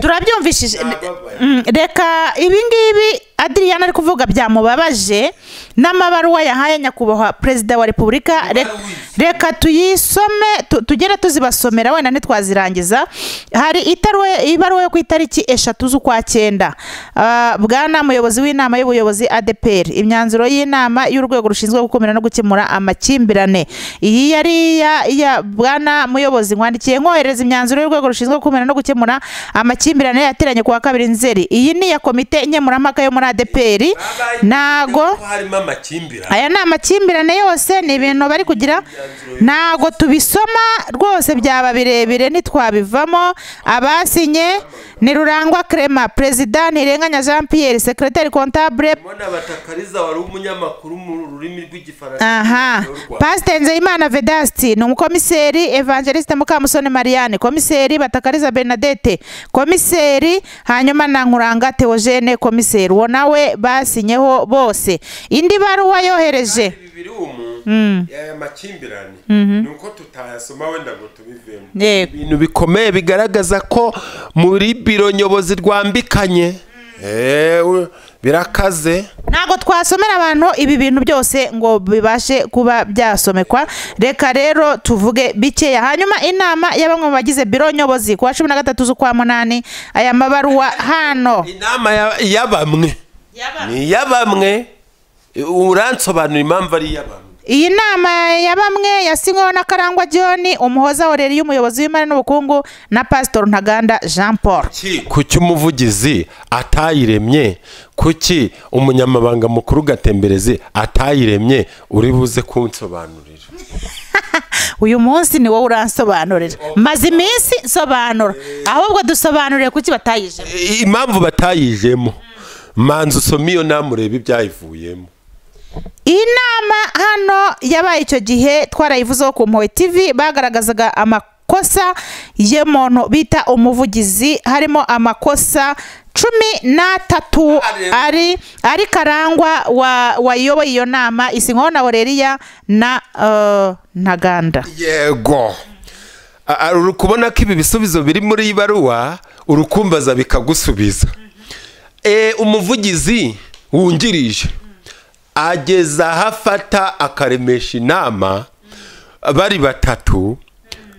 turabyumvishije Nababaye. Mm, reka ibi ngibi adiriyana ari kuvuga byamubabaje n'amabaruwa yahaye nyakubahwa perezida wa repubulika Re- Ibaruwa reka tuyisome tu- tugere tuzibasomera wenda ntitwazirangiza hari itarwe- ibaruwa yo ku itariki eshatu z'ukwa cyenda Ah, bwana muyobozi w'inama y'ubuyobozi adeperi imyanzuro y'inama y'urwego rushinzwe gukumira no gukemura amakimbirane iyi yari iya iya bwana muyobozi nkwandikiye nkohereza imyanzuro y'urwego rushinzwe gukumira no gukemura amakimbirane yateranye ku wa kabiri nzeri iyi ni iya komite nkemurampaka yo muri adeperi ntago Ko harimo amakimbirane aya ni amakimbirane yose ni ibintu bari kugira ntago tubisoma rwose byaba birebire ntitwabivamo abasinye ni rurangwa Clement perezida ntirenganya jean pierre secretary comptable mbona batakariza wari umunyamakuru mu rurimi rw'igifaransa aha pasiteri nzeyimana vedasti ni umukomiseri evangeliste mukamusoni marianne komiseri batakariza bernadette komiseri hanyuma na nkuranga theogene komiseri uwo nawe basinyeho bose indi baruwa yohereje bibiri umu aya makimbirane ni uko tutayasoma wenda ngo tubivemo Yego. ibintu bikomeye bigaragaza ko muri biro nyobozi rwambikanye Ewe, birakaze ntabwo twasomera abantu ibi bintu byose ngo bibashe kuba byasomekwa reka rero tuvuge bikeya hanyuma inama ya bamwe mu bagize biro nyobozi ku wa cumi na gatatu z'ukwa munani aya mabaruwa hano inama ya- ya bamwe ni iya bamwe uransobanura impamvu ari iya bamwe iyi nama ya bamwe yasinyweho na karangwa john umuhoza oreri y'umuyobozi w'imari n'ubukungu na pasitori ntaganda jean paul kuki kuki umuvugizi atayiremye kuki umunyamabanga mukuru gatembereze atayiremye uri buze kunsobanurira uyu munsi ni wowe uransobanurira maze iminsi nsobanura ahubwo dusobanurire kuki batayije I- impamvu batayijemo manza usome iyo nama urebe ibyayivuyemo iyi nama hano yabaye icyo gihe twarayivuzeho ku mpuhwe TV bagaragazaga amakosa y'umuntu bita umuvugizi harimo amakosa cumi n'atatu ari ari karangwa wa- wayoboye iyo nama isinywaho na oreriya na eh, ntaganda yego A- a- uri kubona ko ibi bisubizo biri muri iyi baruwa urukumbaza bikagusubiza Eh, umuvugizi wungirije ageza aho afata akaremesha inama bari batatu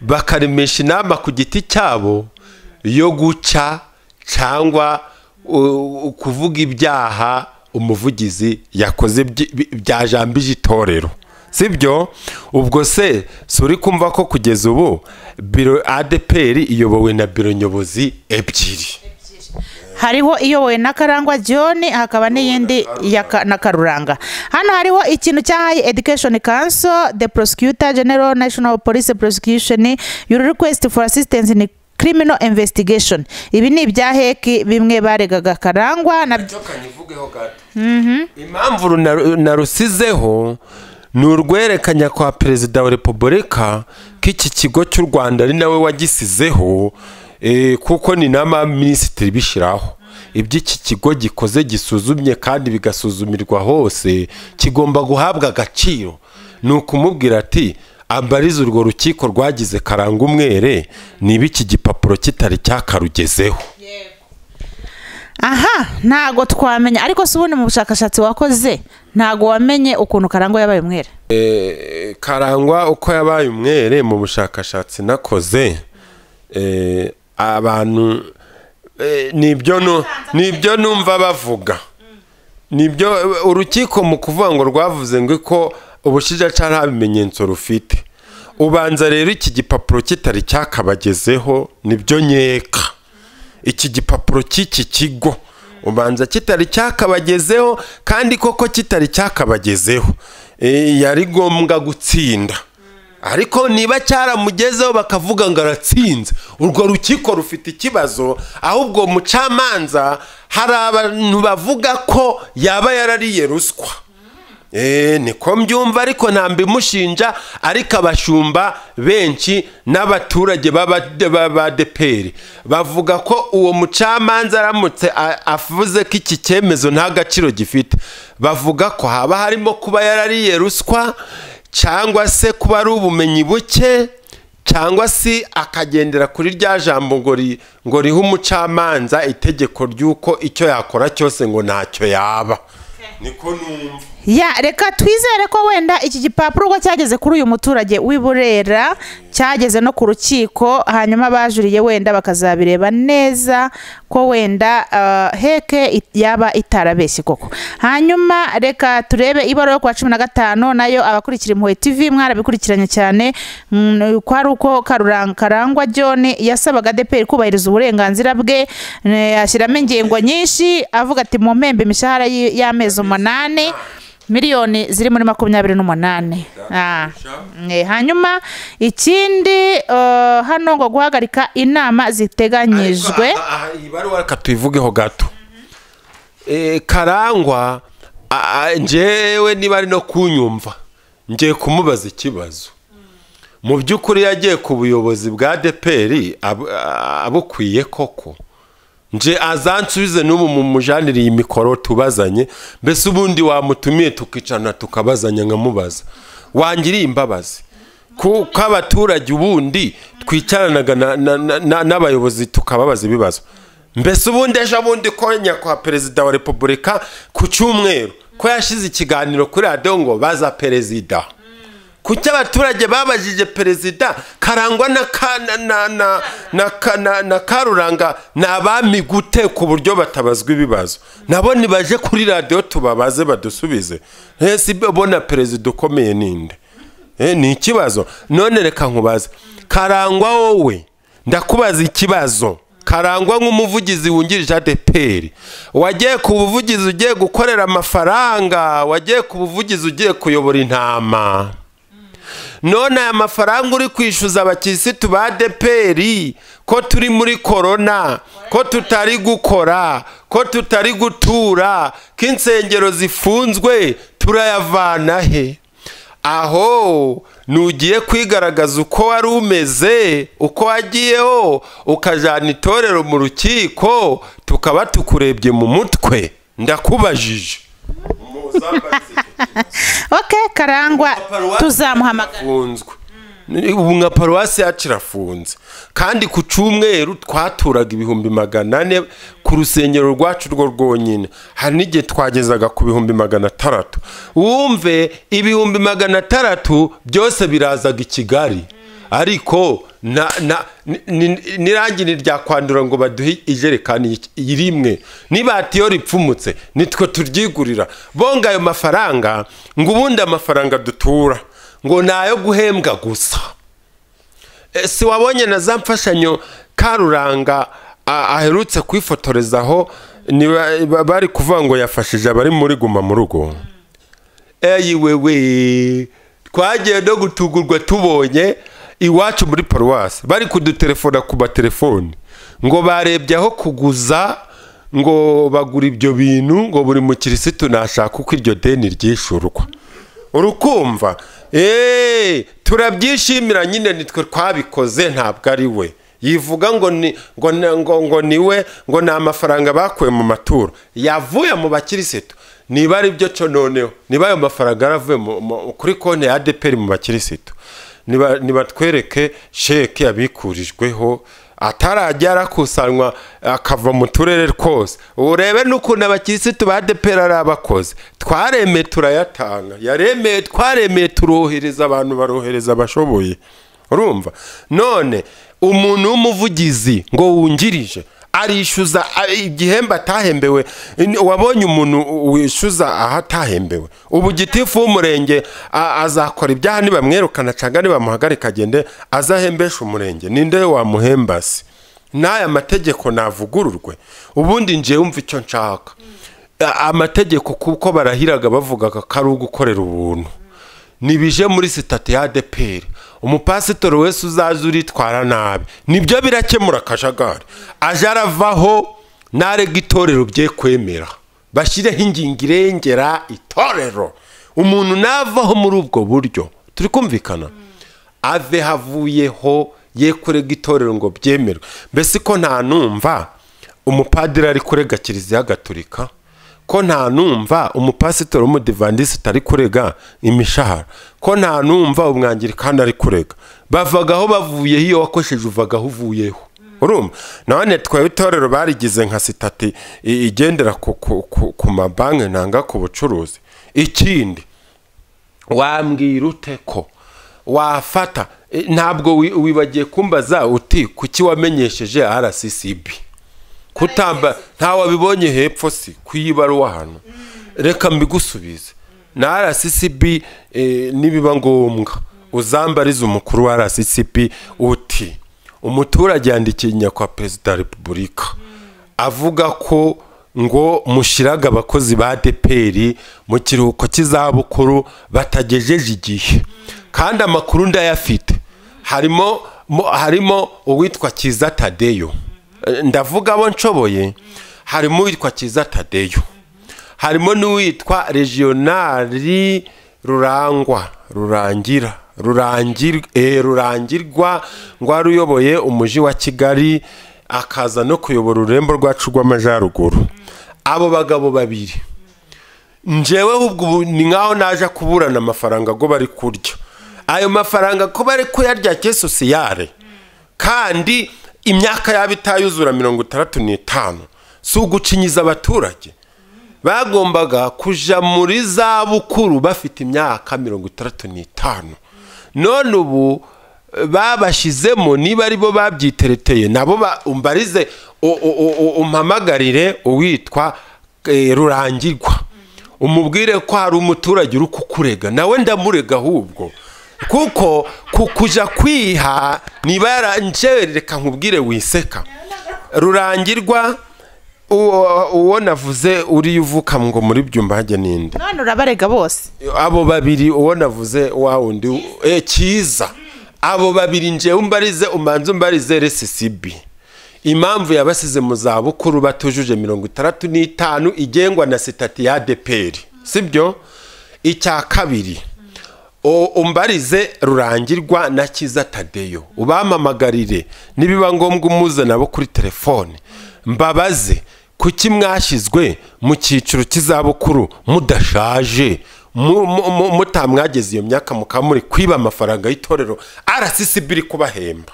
bakaremesha inama ku giti cyabo yo guca cyangwa uh, kuvuga ibyaha umuvugizi yakoze byi- bi- byajambije itorero sibyo ubwo se si uri kumva ko kugeza ubu biro adeperi iyobowe na biro nyobozi ebyiri hariho iyobowe na karangwa john hakaba n'iyindi ya Ka- na karuranga hano hariho ikintu cyahaye education council the prosecutor general national police prosecution your request for assistance in criminal investigation ibi ni ibya heki bimwe baregaga karangwa na impamvu runa- narusizeho ni urwerekanya kwa perezida wa repubulika ko iki kigo cy'u rwanda ari nawe wagisizeho eh, kuko ni n'abaminisitiri bishyiraho ibyo iki kigo gikoze gisuzumye kandi bigasuzumirwa hose kigomba guhabwa agaciro ni ukumubwira ati ambarize urwo rukiko rwagize karanga umwere niba iki gipapuro kitari cyakarugezeho aha ntago twamenya ariko si ubundi mu bushakashatsi wakoze ntago wamenye ukuntu karangwa yabaye umwere Eh, karangwa uko yabaye umwere mu bushakashatsi nakoze eh, abantu eh, nibyo nu- nibyo numva bavuga nibyo urukiko mu kuvuga ngo rwavuze ngo ko ubushinjacyaha nta bimenyetso rufite ubanza rero iki gipapuro kitari cyakabagezeho nibyo nkeka iki gipapuro cy'iki kigo ubanza kitari cyakabagezeho kandi koko kitari cyakabagezeho Eh, yari ngombwa gutsinda ariko niba cyaramugezeho bakavuga ngo aratsinze urwo rukiko rufite ikibazo ahubwo mucamanza hari abantu bavuga ko yaba yarariye ruswa Eh, niko mbyumva ariko nta mbimushinja ariko abashumba benshi n'abaturage b'abadeperi bavuga ko uwo mucamanza aramutse a- avuze ko iki cyemezo nta gaciro gifite bavuga ko haba harimo kuba yarariye ruswa cyangwa se kuba ari ubumenyi buke cyangwa se akagendera kuri rya jambo ngo ri- ngo rihe umucamanza itegeko ry'uko icyo yakora cyose ngo ntacyo yaba niko numva ya reka twizere ko wenda iki gipapuro ubwo cyageze kuri uyu muturage w'i burera cyageze no ku rukiko hanyuma abajuriye wenda bakazabireba neza ko wenda eh, heke it- yaba itarabeshye koko hanyuma reka turebe ibaruwa yo kuwa cumi na gatanu nayo abakurikira impuhwe tv mwarabikurikiranye cyane mm, ko ari uko Karurang- karangwa john yasabaga deperi kubahiriza uburenganzira bwe eh, ashyiramo ingingo nyinshi avuga ati mu mpembe imishahara y'i- y'amezi umunani miliyoni ziri muri makumyabiri n'umunani Ah. Eh, hanyuma ikindi eh, hano ngo guhagarika inama ziteganyijwe Aha, aha, iyi baruwa reka tuyivugeho gato Eh, karangwa a- a- njyewe niba ari no kunyumva ngiye kumubaza ikibazo mu by'ukuri yagiye ku buyobozi bwa deperi abukwiye koko nje azansubize n'ubu mu mujanire iyi mikoro tubazanye mbese ubundi wamutumiye tukicarana tukabazanya nkamubaza wangiriye imbabazi kuko abaturage ubundi twicaranaga na- na- na- na- n'abayobozi tukababaza ibibazo mbese ubundi ejo bundi ko nyakwa perezida wa repubulika ku cyumweru ko yashize ikiganiro kuri radiyo ngo baza perezida kuki abaturage babajije perezida karangwa na ka- na- na- na- na ka- na- na karuranga ni abami gute ku buryo batabazwa ibibazo nabo nibaje kuri radiyo tubabaze badusubize ese bona perezida ukomeye ninde Eh, ni ikibazo none reka nkubaze karangwa wowe ndakubaza ikibazo karangwa nk'umuvugizi wungirije adeperi wagiye ku buvugizi ugiye gukorera amafaranga wagiye ku buvugizi ugiye kuyobora intama none aya mafaranga uri kwishyuza abakirisitu ba deperi ko turi muri korona ko tutari gukora ko tutari gutura ko insengero zifunzwe turayavana he aho nugiye kwigaragaza uko wari umeze uko wagiyeho ukajyana itorero mu rukiko tukaba tukurebye mu mutwe ndakubajije ok karangwa tuzamuhamagara afunzwe ubu nka paruwasi yacu irafunze kandi ku cyumweru twaturaga ibihumbi magana ane ku rusengero rwacu rwo rwonyine hari n'igihe twagezaga ku bihumbi magana atandatu wumve ibihumbi magana atandatu byose birazaga i kigali ariko na na ni- ni- n'irangi ryakwandura ngo baduhe ijerekani y- rimwe nibatiyo ripfumutse nitwe turyigurira bonga ayo mafaranga ngo ubundi amafaranga dutura ngo ni ayo guhembwa gusa E, si wabonye na za mfashanyo karuranga a- aherutse kwifotorezaho ni ba- ba- bari kuvuga ngo yafashije abari muri guma mu rugo eyi wewe twagiye no gutugurwa tubonye iwacu muri paruwasi bari kudutelefona ku matelefoni ngo barebye aho kuguza ngo bagura ibyo bintu ngo buri mukirisitu nashaka uko iryo deni ryishurwa urukumva eee turabyishimira nyine nitwe twabikoze ntabwo ari we yivuga ngo ni ngo na- ngo ngo ni we ngo ni amafaranga bakuye mu maturo yavuye mu bakirisitu niba ari byo cyo noneho niba ayo mafaranga yaravuye mu- mu- kuri konti ya adeperi mu bakirisitu niba nibatwereke sheke yabikurijweho atarajya arakusanywa akava mu turere twose urebe n'ukuntu abakirisitu ba depera ari abakoze twaremeye turayatanga yaremeye twaremeye turohereza abantu barohereza abashoboye urumva none umuntu w'umuvugizi ngo wungirije arishyuza a- igihembo atahembewe Ni- wabonye umuntu u- wishyuza aho atahembewe ubu gitifu w'umurenge a- azakora ibyaha nibamwirukana cyangwa nibamuhagarika agende azahembeshe umurenge ninde wamuhemba se n'aya mategeko navugururwe ubundi ngiye wumva icyo nshaka A- amategeko kuko barahiraga bavugaga ko ari ugukorera ubuntu ntibije muri sitati ya adeperi umupasitori wese uzaza uritwara nabi nibyo birakemura akajagari aje aravaho narega itorero bye kwemera bashyireho ingingo irengera itorero umuntu navaho muri ubwo buryo turi kumvikana ave havuyeho ye kurega itorero ngo byemerwe mbese ko nta numva umupadiri ari kurega kiliziya gatolika ko nta numva umupasitori w'umudivandisite ari kurega imishahara ko nta numva umwangirikani ari kurega bavagaho bavuyeho iyo wakosheje uvagaho uvuyeho urumva none twebwe itorero barigize nka sitati i- igendera ku- ku- ku ku mabanki ntanga ku bucuruzi ikindi wambwira ute ko wafata E, ntabwo wi- wibagiye kumbaza uti kuki wamenyesheje rccb kutamba nta wabibonye hepfo si kuyibaruwa hano reka mbigusubize na rccb e, nibiba ngombwa uzambarize umukuru wa rccb uti umuturage yandikiye inyakwa perezida wa repubulika avuga ko ngo mushyiraga abakozi ba deperi mu kiruhuko cy'izabukuru batagejeje igihe kandi amakuru ndayafite harimo mo- harimo uwitwa kiza tadeyo Eh, ndavuga abo nshoboye harimo uwitwa kiza tadeyo harimo n'uwitwa regionali rurangwa rurangira rurangir, eh, rurangirwa ngo wari uyoboye umujyi wa kigali akaza no kuyobora ururembo rwacu rw'amajyaruguru abo bagabo babiri njyewe ubwo ubu ni nkaho naje kuburana amafaranga go bari kurya ayo mafaranga ko bari kuyarya ke sosiyare kandi imyaka yabo itayuzura mirongo itandatu n'itanu si ugucinyiza abaturage bagombaga kujya muri za bukuru bafite imyaka mirongo itandatu n'itanu none ubu babashyizemo niba ari bo babyitereteye nabo ba- umbarize u- u- u- u- umpamagarire uwitwa eh, rurangirwa umubwire ko hari umuturage uri kukurega nawe ndamurega ahubwo kuko ku- kujya kwiha niba yaranjye reka nkubwire wiseka rurangirwa uwo uwo navuze uriya uvuka ngo muri byumbage n'indi none urabarega bose abo babiri uwo navuze wa wundi eh, cyiza abo babiri njyewe umbarize umanza umbarize rscb impamvu yabasize mu zabukuru batujuje mirongo itandatu n'itanu igengwa na sitati ya deperi sibyo icya kabiri o- umbarize rurangirwa na kiza tadeyo ubamamagarire nibiba ngombwa umuze nabo kuri telefone mbabaze kuki mwashyizwe mu cyiciro cy'izabukuru mudashaje mu- mu- mu- mutamwageze iyo myaka mukaba muri kwiba amafaranga y'itorero rccb iri kubahemba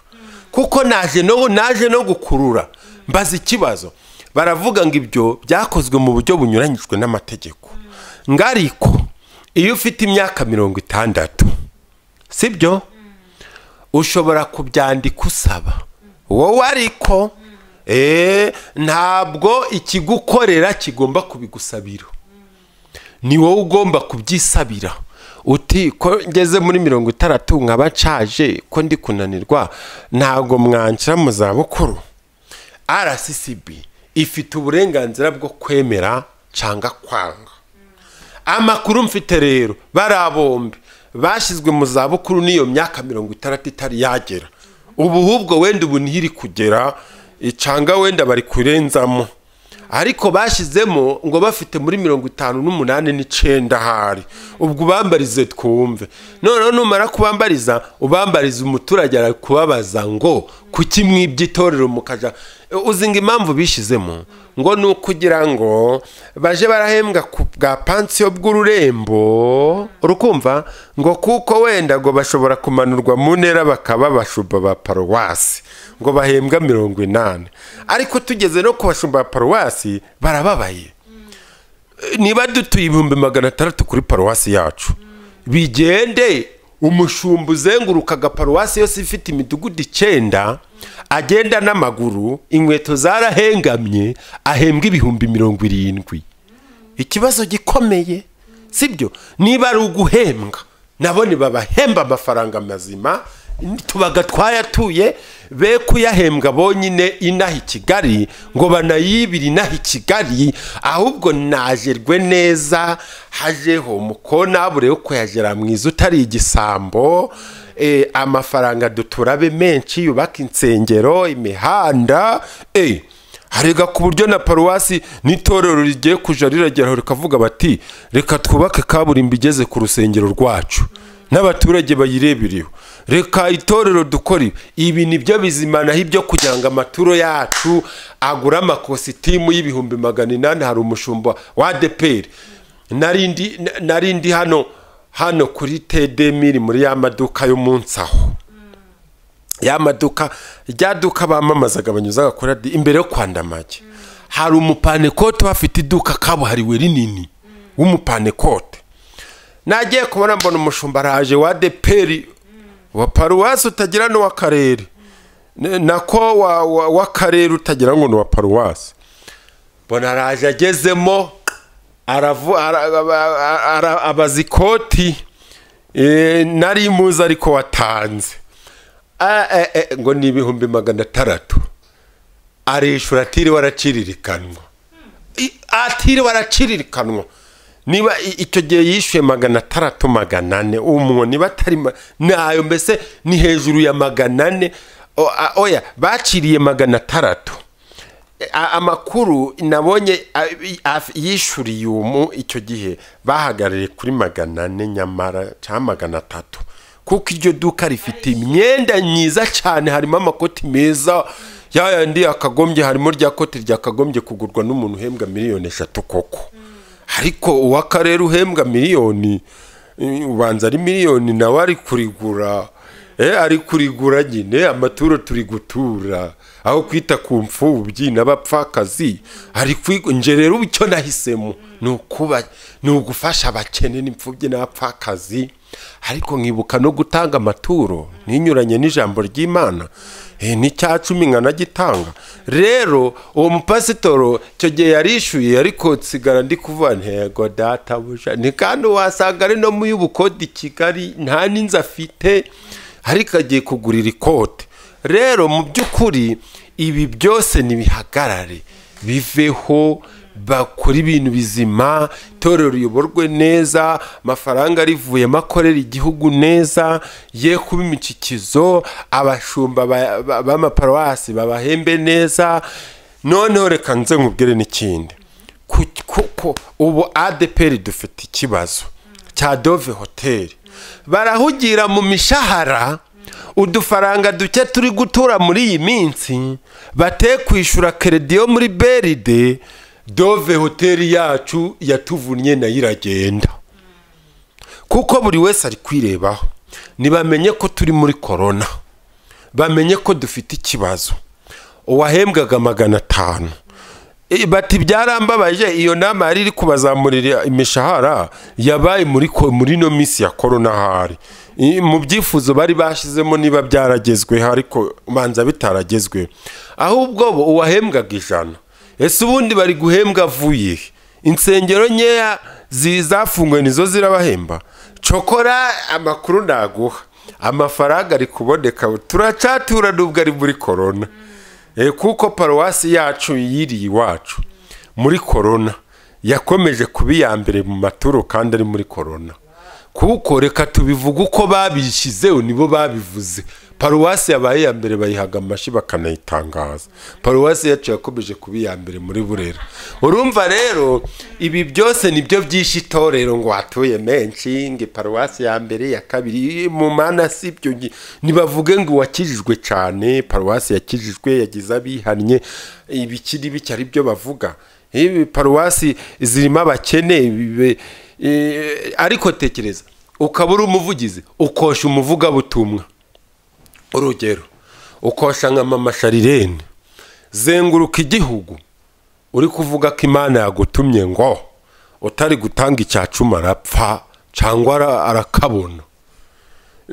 kuko naje no naje no gukurura mbaza ikibazo baravuga ngo ibyo byakozwe mu buryo bunyuranyijwe n'amategeko ngariko iyo ufite imyaka mirongo itandatu sibyo ushobora kubyandika usaba wowe ariko eh, ntabwo ikigukorera kigomba kubigusabira ni wowe ugomba kubyisabira uti ko ngeze muri mirongo itandatu nkaba nshaje ko ndi kunanirwa ntabwo mwanshira mu zabukuru rccb ifite uburenganzira bwo kwemera cyangwa kwanga amakuru mfite rero bariya bombi bashyizwe mu zabukuru n'iyo myaka mirongo itandatu itari yagera ubu hubwo wenda ubu niho iri kugera icanga wenda bari kurenzamo ariko bashyizemo ngo bafite muri mirongo itanu n'umunani n'icyenda hari ubwo ubambarize twumve noneho numara kubambariza ubambariza umuturage arakubabaza ngo kuki mwibye itorero mukaja uzi ngo impamvu bishyizemo ngo ni ukugira ngo baje barahembwa ku bwa pansiyo bw'ururembo urukumva ngo kuko wenda ngo bashobora kumanurwa mu ntera bakaba abashumba ba paruwasi ngo bahembwa mirongo inani ariko tugeze no ku bashumba ba paruwasi barababaye niba dutuye ibihumbi magana atandatu kuri paruwasi yacu bigende umushumba uzenguruka agaparuwasi yose ifite imidugudu icyenda agenda n'amaguru inkweto zarahengamye ahembwa ibihumbi mirongo irindwi ikibazo gikomeye sibyo niba ari uguhembwa nabo ntibabahemba amafaranga mazima tubaga twayatuye be kuyahembwa bonyine inaha i kigali ngo banayibire inaha i kigali ahubwo najerwe neza hajeho mukona buri yo kuyagera mwiza utari igisambo eh, amafaranga duturabe menshi yubaka insengero imihanda eh, harega ku buryo na paruwasi n'itorero rigiye kuja rirageraho rikavuga bati reka twubake kaburimbo igeze ku rusengero rwacu n'abaturage bayirebereho reka itorero dukora ibi ibi nibyo bizimanaho ibyo kugira ngo amaturo yacu agure amakositimu y'ibihumbi magana inani hari umushumba wa deperi narindi narindi hano hano kuri tedemiri muri ya maduka yo munsi aho ya maduka rya duka bamamazaga banyuzaga kuri radiyo imbere yo kwandamage hari umupanekote bafite iduka kabuhariwe rinini w'umupanekote nagiye kubona mbona umushumba araje wa deperi wa paruwasi utagira n'uw'akarere N- nako wa- wa- w'akarere utagira ngo ni uwa paruwasi mbona araje agezemo aravu- ara- ara- ara- abaza ikoti Eh, nari muzi ariko watanze Ah, eh, eh, ngo ni ibihumbi magana atandatu arishura atiriwe araciririkanwa I- atiriwe araciririkanwa niba i- icyo gihe yishyuye magana atandatu magana ane umwo niba atari ma- nayo mbese ni hejuru ya magana ane O- a- oya baciriye magana atandatu A- amakuru nabonye a- i- af- yishuriye umu icyo gihe bahagarariye kuri magana ane nyamara cyangwa magana atatu kuko iryo duka rifite imyenda myiza cyane harimo amakoti meza ya yandi yakagombye harimo rya koti ryakagombye kugurwa n'umuntu uhembwa miliyoni eshatu koko ariko uw'akarere uhembwa miliyoni eh, ubanza ari miliyoni nawe ari kurigura Eh, ari kurigura nyine amaturo turi gutura aho kwita ku mfubyi n'abapfakazi ari kwigo nje rero icyo nahisemo ni ukuba ni ugufasha abakene n'imfubyi n'abapfakazi ariko nkibuka no gutanga amaturo ntinyuranye n'ijambo ry'imana Eh, n'icya cumi nkanagitanga rero uwo mupasitoro icyo gihe yarishyuye ariko nsigara ndi kuvuga ntego databuja ni kandi wasanga ari no mu y'ubukode i kigali nta n'inzu afite ariko agiye kugurira ikote rero mu by'ukuri ibi byose ntibihagarare biveho bakora ibintu bizima itorero riyoborwe neza amafaranga arivuyemo akorera igihugu neza ye kuba imicikizo abashumba ba- ba- b'amaparuwasi babahembe neza noneho reka nze nkubwire n'ikindi Ku- kuko ubu adeperi dufite ikibazo cya dove hoteli barahugira mu mishahara udufaranga duke turi gutura muri iyi minsi bate kwishyura keredi yo muri beride dove hoteli yacu yatuvunnye nayo iragenda kuko buri wese ari kwirebaho ntibamenye ko turi muri korona bamenye ko dufite ikibazo uwahembwaga magana atanu Eh, bati byarambabaje iyo nama yari iri kubazamurira imishahara yabaye muri ko- muri no minsi ya korona hari Eh, mu byifuzo bari bashyizemo niba byaragezweho ariko ubanza bitaragezweho ahubwo bo uwahembwaga ijana ese ubundi bari guhembwa avuye he? insengero nkeya zi- zafunguwe nizo zirabahemba cokora amakuru naguha amafaranga ari kuboneka turacatura nubwo ari muri korona Eh, kuko paruwasi yacu yiriye iwacu muri korona yakomeje kuba iya mbere mu maturo kandi ari muri korona kuko reka tubivuge uko babishyizeho nibo babivuze paruwasi yabaye iya mbere bayihaga amashyi bakanayitangaza paruwasi yacu yakomeje kuba iya mbere muri burera urumva rero ibi byose nibyo byishe itorero ngo hatuye menshi ngo paruwasi ya mbere ya kabiri mu mana si ibyo ngi- nibavuge ngo uwakijijwe cyane paruwasi yakijijwe yagize abihannye ibikiri bike ari byo bavuga ibi paruwasi zirimo abakene ibi- eh, ariko tekereza ukaba uri umuvugizi ukosha umuvugabutumwa urugero ukosha nka mama sharirene zenguruka igihugu uri kuvuga ko imana yagutumye ngo utari gutanga icyacuma arapfa cyangwa ara- arakabona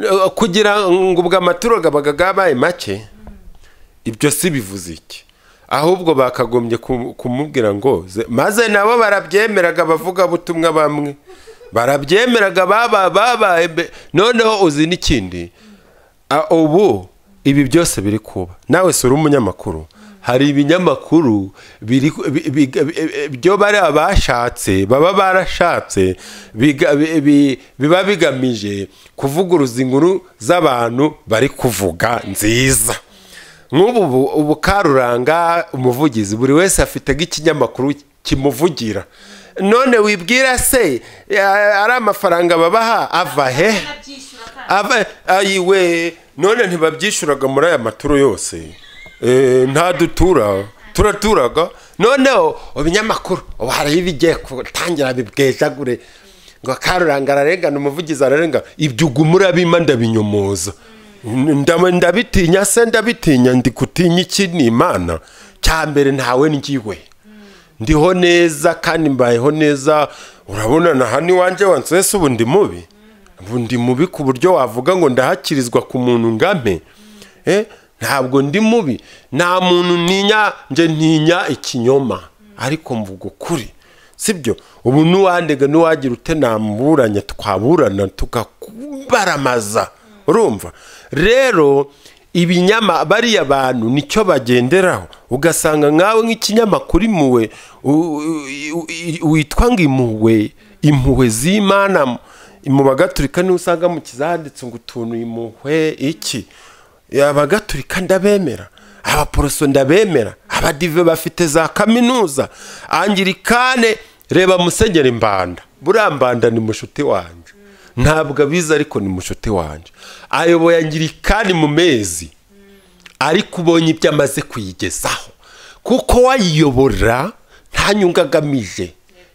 Eh, kugira ngo ubwo amaturo abaga yabaye make ibyo si bivuze iki ahubwo bakagombye ku- kumubwira ngo ze- maze nabo barabyemeraga abavugabutumwa bamwe barabyemeraga baba- babaye mbe- noneho uzi n'ikindi A- ubu ibi byose biri kuba nawe si uri umunyamakuru hari ibinyamakuru biri ku- bi- bi- bi- byo bari abashatse baba barashatse biga- bi- bi- biba bigamije kuvuguruza inkuru z'abantu bari kuvuga nziza nk'ubu bu- ubu karuranga umuvugizi buri wese afite nk'ikinyamakuru kimuvugira none wibwira se eh, ari amafaranga babaha ava hehe aba ayiwe none ntibabyishyuraga muri aya maturo yose Eh, nta dutura turaturaga noneho ibinyamakuru ubu hariho ibigiye gutangira bibwejagure ngo karuranga ararengana umuvugizi ararenga ibyo ubwo murabima ndabinyomoza Ndaba- ndabitinya se ndabitinya ndi gutinya iki ni imana cya mbere ntawe ngiwe ndiho neza kandi mbayeho neza urabona na hano iwanjye wansese ubu ndi mubi ubu ndi mubi ku buryo wavuga ngo ndahakirizwa ku muntu ngame Eh, ntabwo ndi mubi nta muntu ntinya nje ntinya ikinyoma ariko mvuga ukuri sibyo ubu n'uwandega n'uwagira ute namuburanya twaburana tukakubaramaza urumva rero ibinyama bariya bantu nicyo bagenderaho ugasanga nkawe nk'ikinyamakuru imuwe u- u- i- witwa ngo imuwe impuhwe z'imana mu- mu bagatulika niho usanga mu kizanditse ngo utuntu imuhwe iki abagatulika ndabemera abaporoso ndabemera abadive bafite za kaminuza angirikane reba musenyeri mbanda buriya mbanda ni mushuti wanjye ntabwo abizi ariko ni mushuti wanjye ayoboye angirikani mu mezi ariko ubonye ibyo amaze kuyigezaho kuko wayiyobora nta nyungu agamije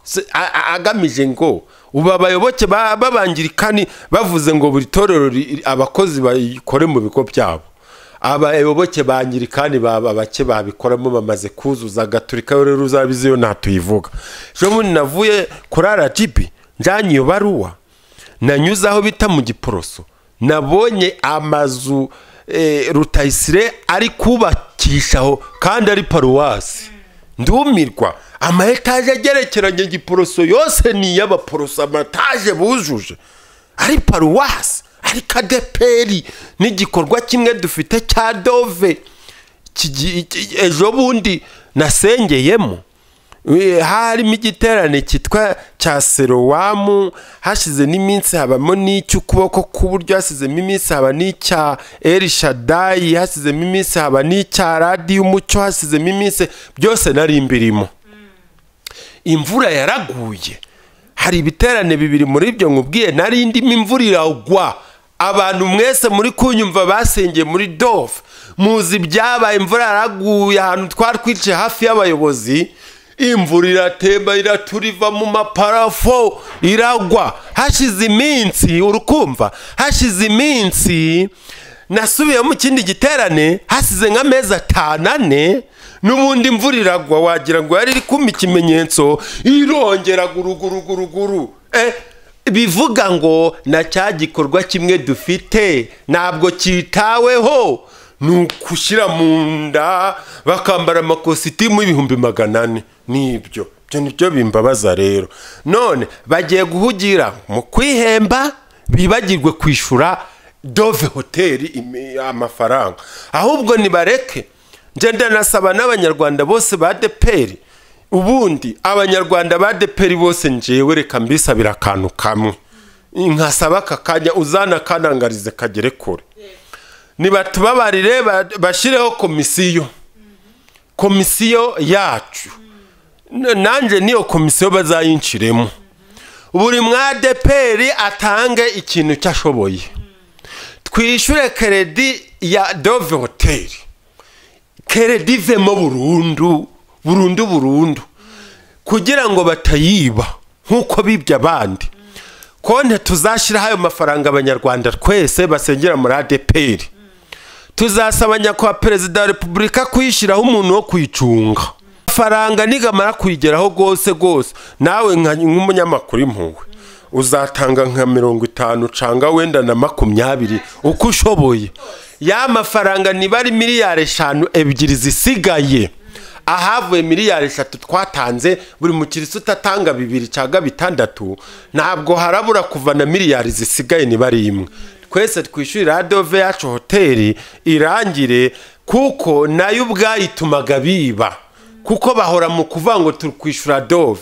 Se- a- a- agamije ngo ubu abayoboke ba- b'abangirikani bavuze ngo buri torero ri- abakozi bayikore mu bigo byabo abayoboke ba nyirikani baba bake babikoramo bamaze kuzuza gaturika rero ruzabizi iyo ntatuyivuga ejo bundi navuye kuri rgb njyanye iyo baruwa nanyuze aho bita mu giporoso nabonye amazu eh, rutayisire ari kubakishaho kandi ari paruwasi ndumirwa ama etaje agerekeranye giporoso yose ni iy'abaporoso amataje bujuje ari paruwasi ari kadeperi n'igikorwa kimwe dufite cya dove kigi- iki- ejo bundi nasengeyemo We- harimo igiterane cyitwa cya serowamu hashize n'iminsi habamo n'icy'ukuboko k'uburyo hasizemo iminsi haba n'icya erishadayi hasizemo iminsi haba n'icya radiyo umucyo hasizemo iminsi byose nari mbirimo imvura yaraguye hari ibiterane bibiri muri ibyo nkubwiye nari ndimo imvura iragwa abantu mwese muri kunyumva basengeye muri dofu muzi ibyabaye imvura yaraguye ahantu twari twicaye hafi y'abayobozi imvura iratemba iraturiva mu maparafo iragwa hashize iminsi urukumva hashize iminsi nasubiye mu kindi giterane hasize nk'amezi atanu ane n'ubundi imvura iragwa wagira ngo yari iri kumpa ikimenyetso irongera guruguruguruguru eh bivuga ngo na cya gikorwa kimwe dufite ntabwo cyitaweho ni ugushyira mu nda bakambara amakositimu y'ibihumbi magana ane nibyo ibyo nibyo bimbabaza rero none bagiye guhugira mu kwihemba bibagirwe kwishyura dove hoteli imi- amafaranga ahubwo nibareke njye ndanasaba n'abanyarwanda bose ba deperi ubundi abanyarwanda ba deperi bose njewe reka mbisabira akantu kamwe nkasaba aka kanya uzana kanangarize kagere kure nibatubabarire ba- bashyireho komisiyo komisiyo yacu N- nanjye niyo komisiyo bazayinshiremo buri mwadeperi atange ikintu cyo ashoboye twishyure keredi ya dove hoteli keredi ivemo burundu burundu burundu kugira ngo batayiba nk'uko bibye abandi konte tuzashyiraho ayo mafaranga abanyarwanda twese basengera muri adeperi tuzasaba nyakubahwa perezida wa repubulika kuyishyiraho umuntu wo kuyicunga faranga nigamara kuyigeraho rwose rwose nawe nka- nk'umunyamakuru impuhwe uzatanga nka mirongo itanu canga wenda na makumyabiri uko ushoboye ya mafaranga niba ari miliyari eshanu ebyiri zisigaye ahavuye miliyari eshatu twatanze buri mukirisi utatanga bibiri cyaga bitandatu ntabwo harabura kuva na miliyari zisigaye niba ari imwe twese twishyurira adove yacu hoteli irangire kuko nayo ubwayitumaga biba kuko bahora mu kuvuga ngo turi kwishyura dove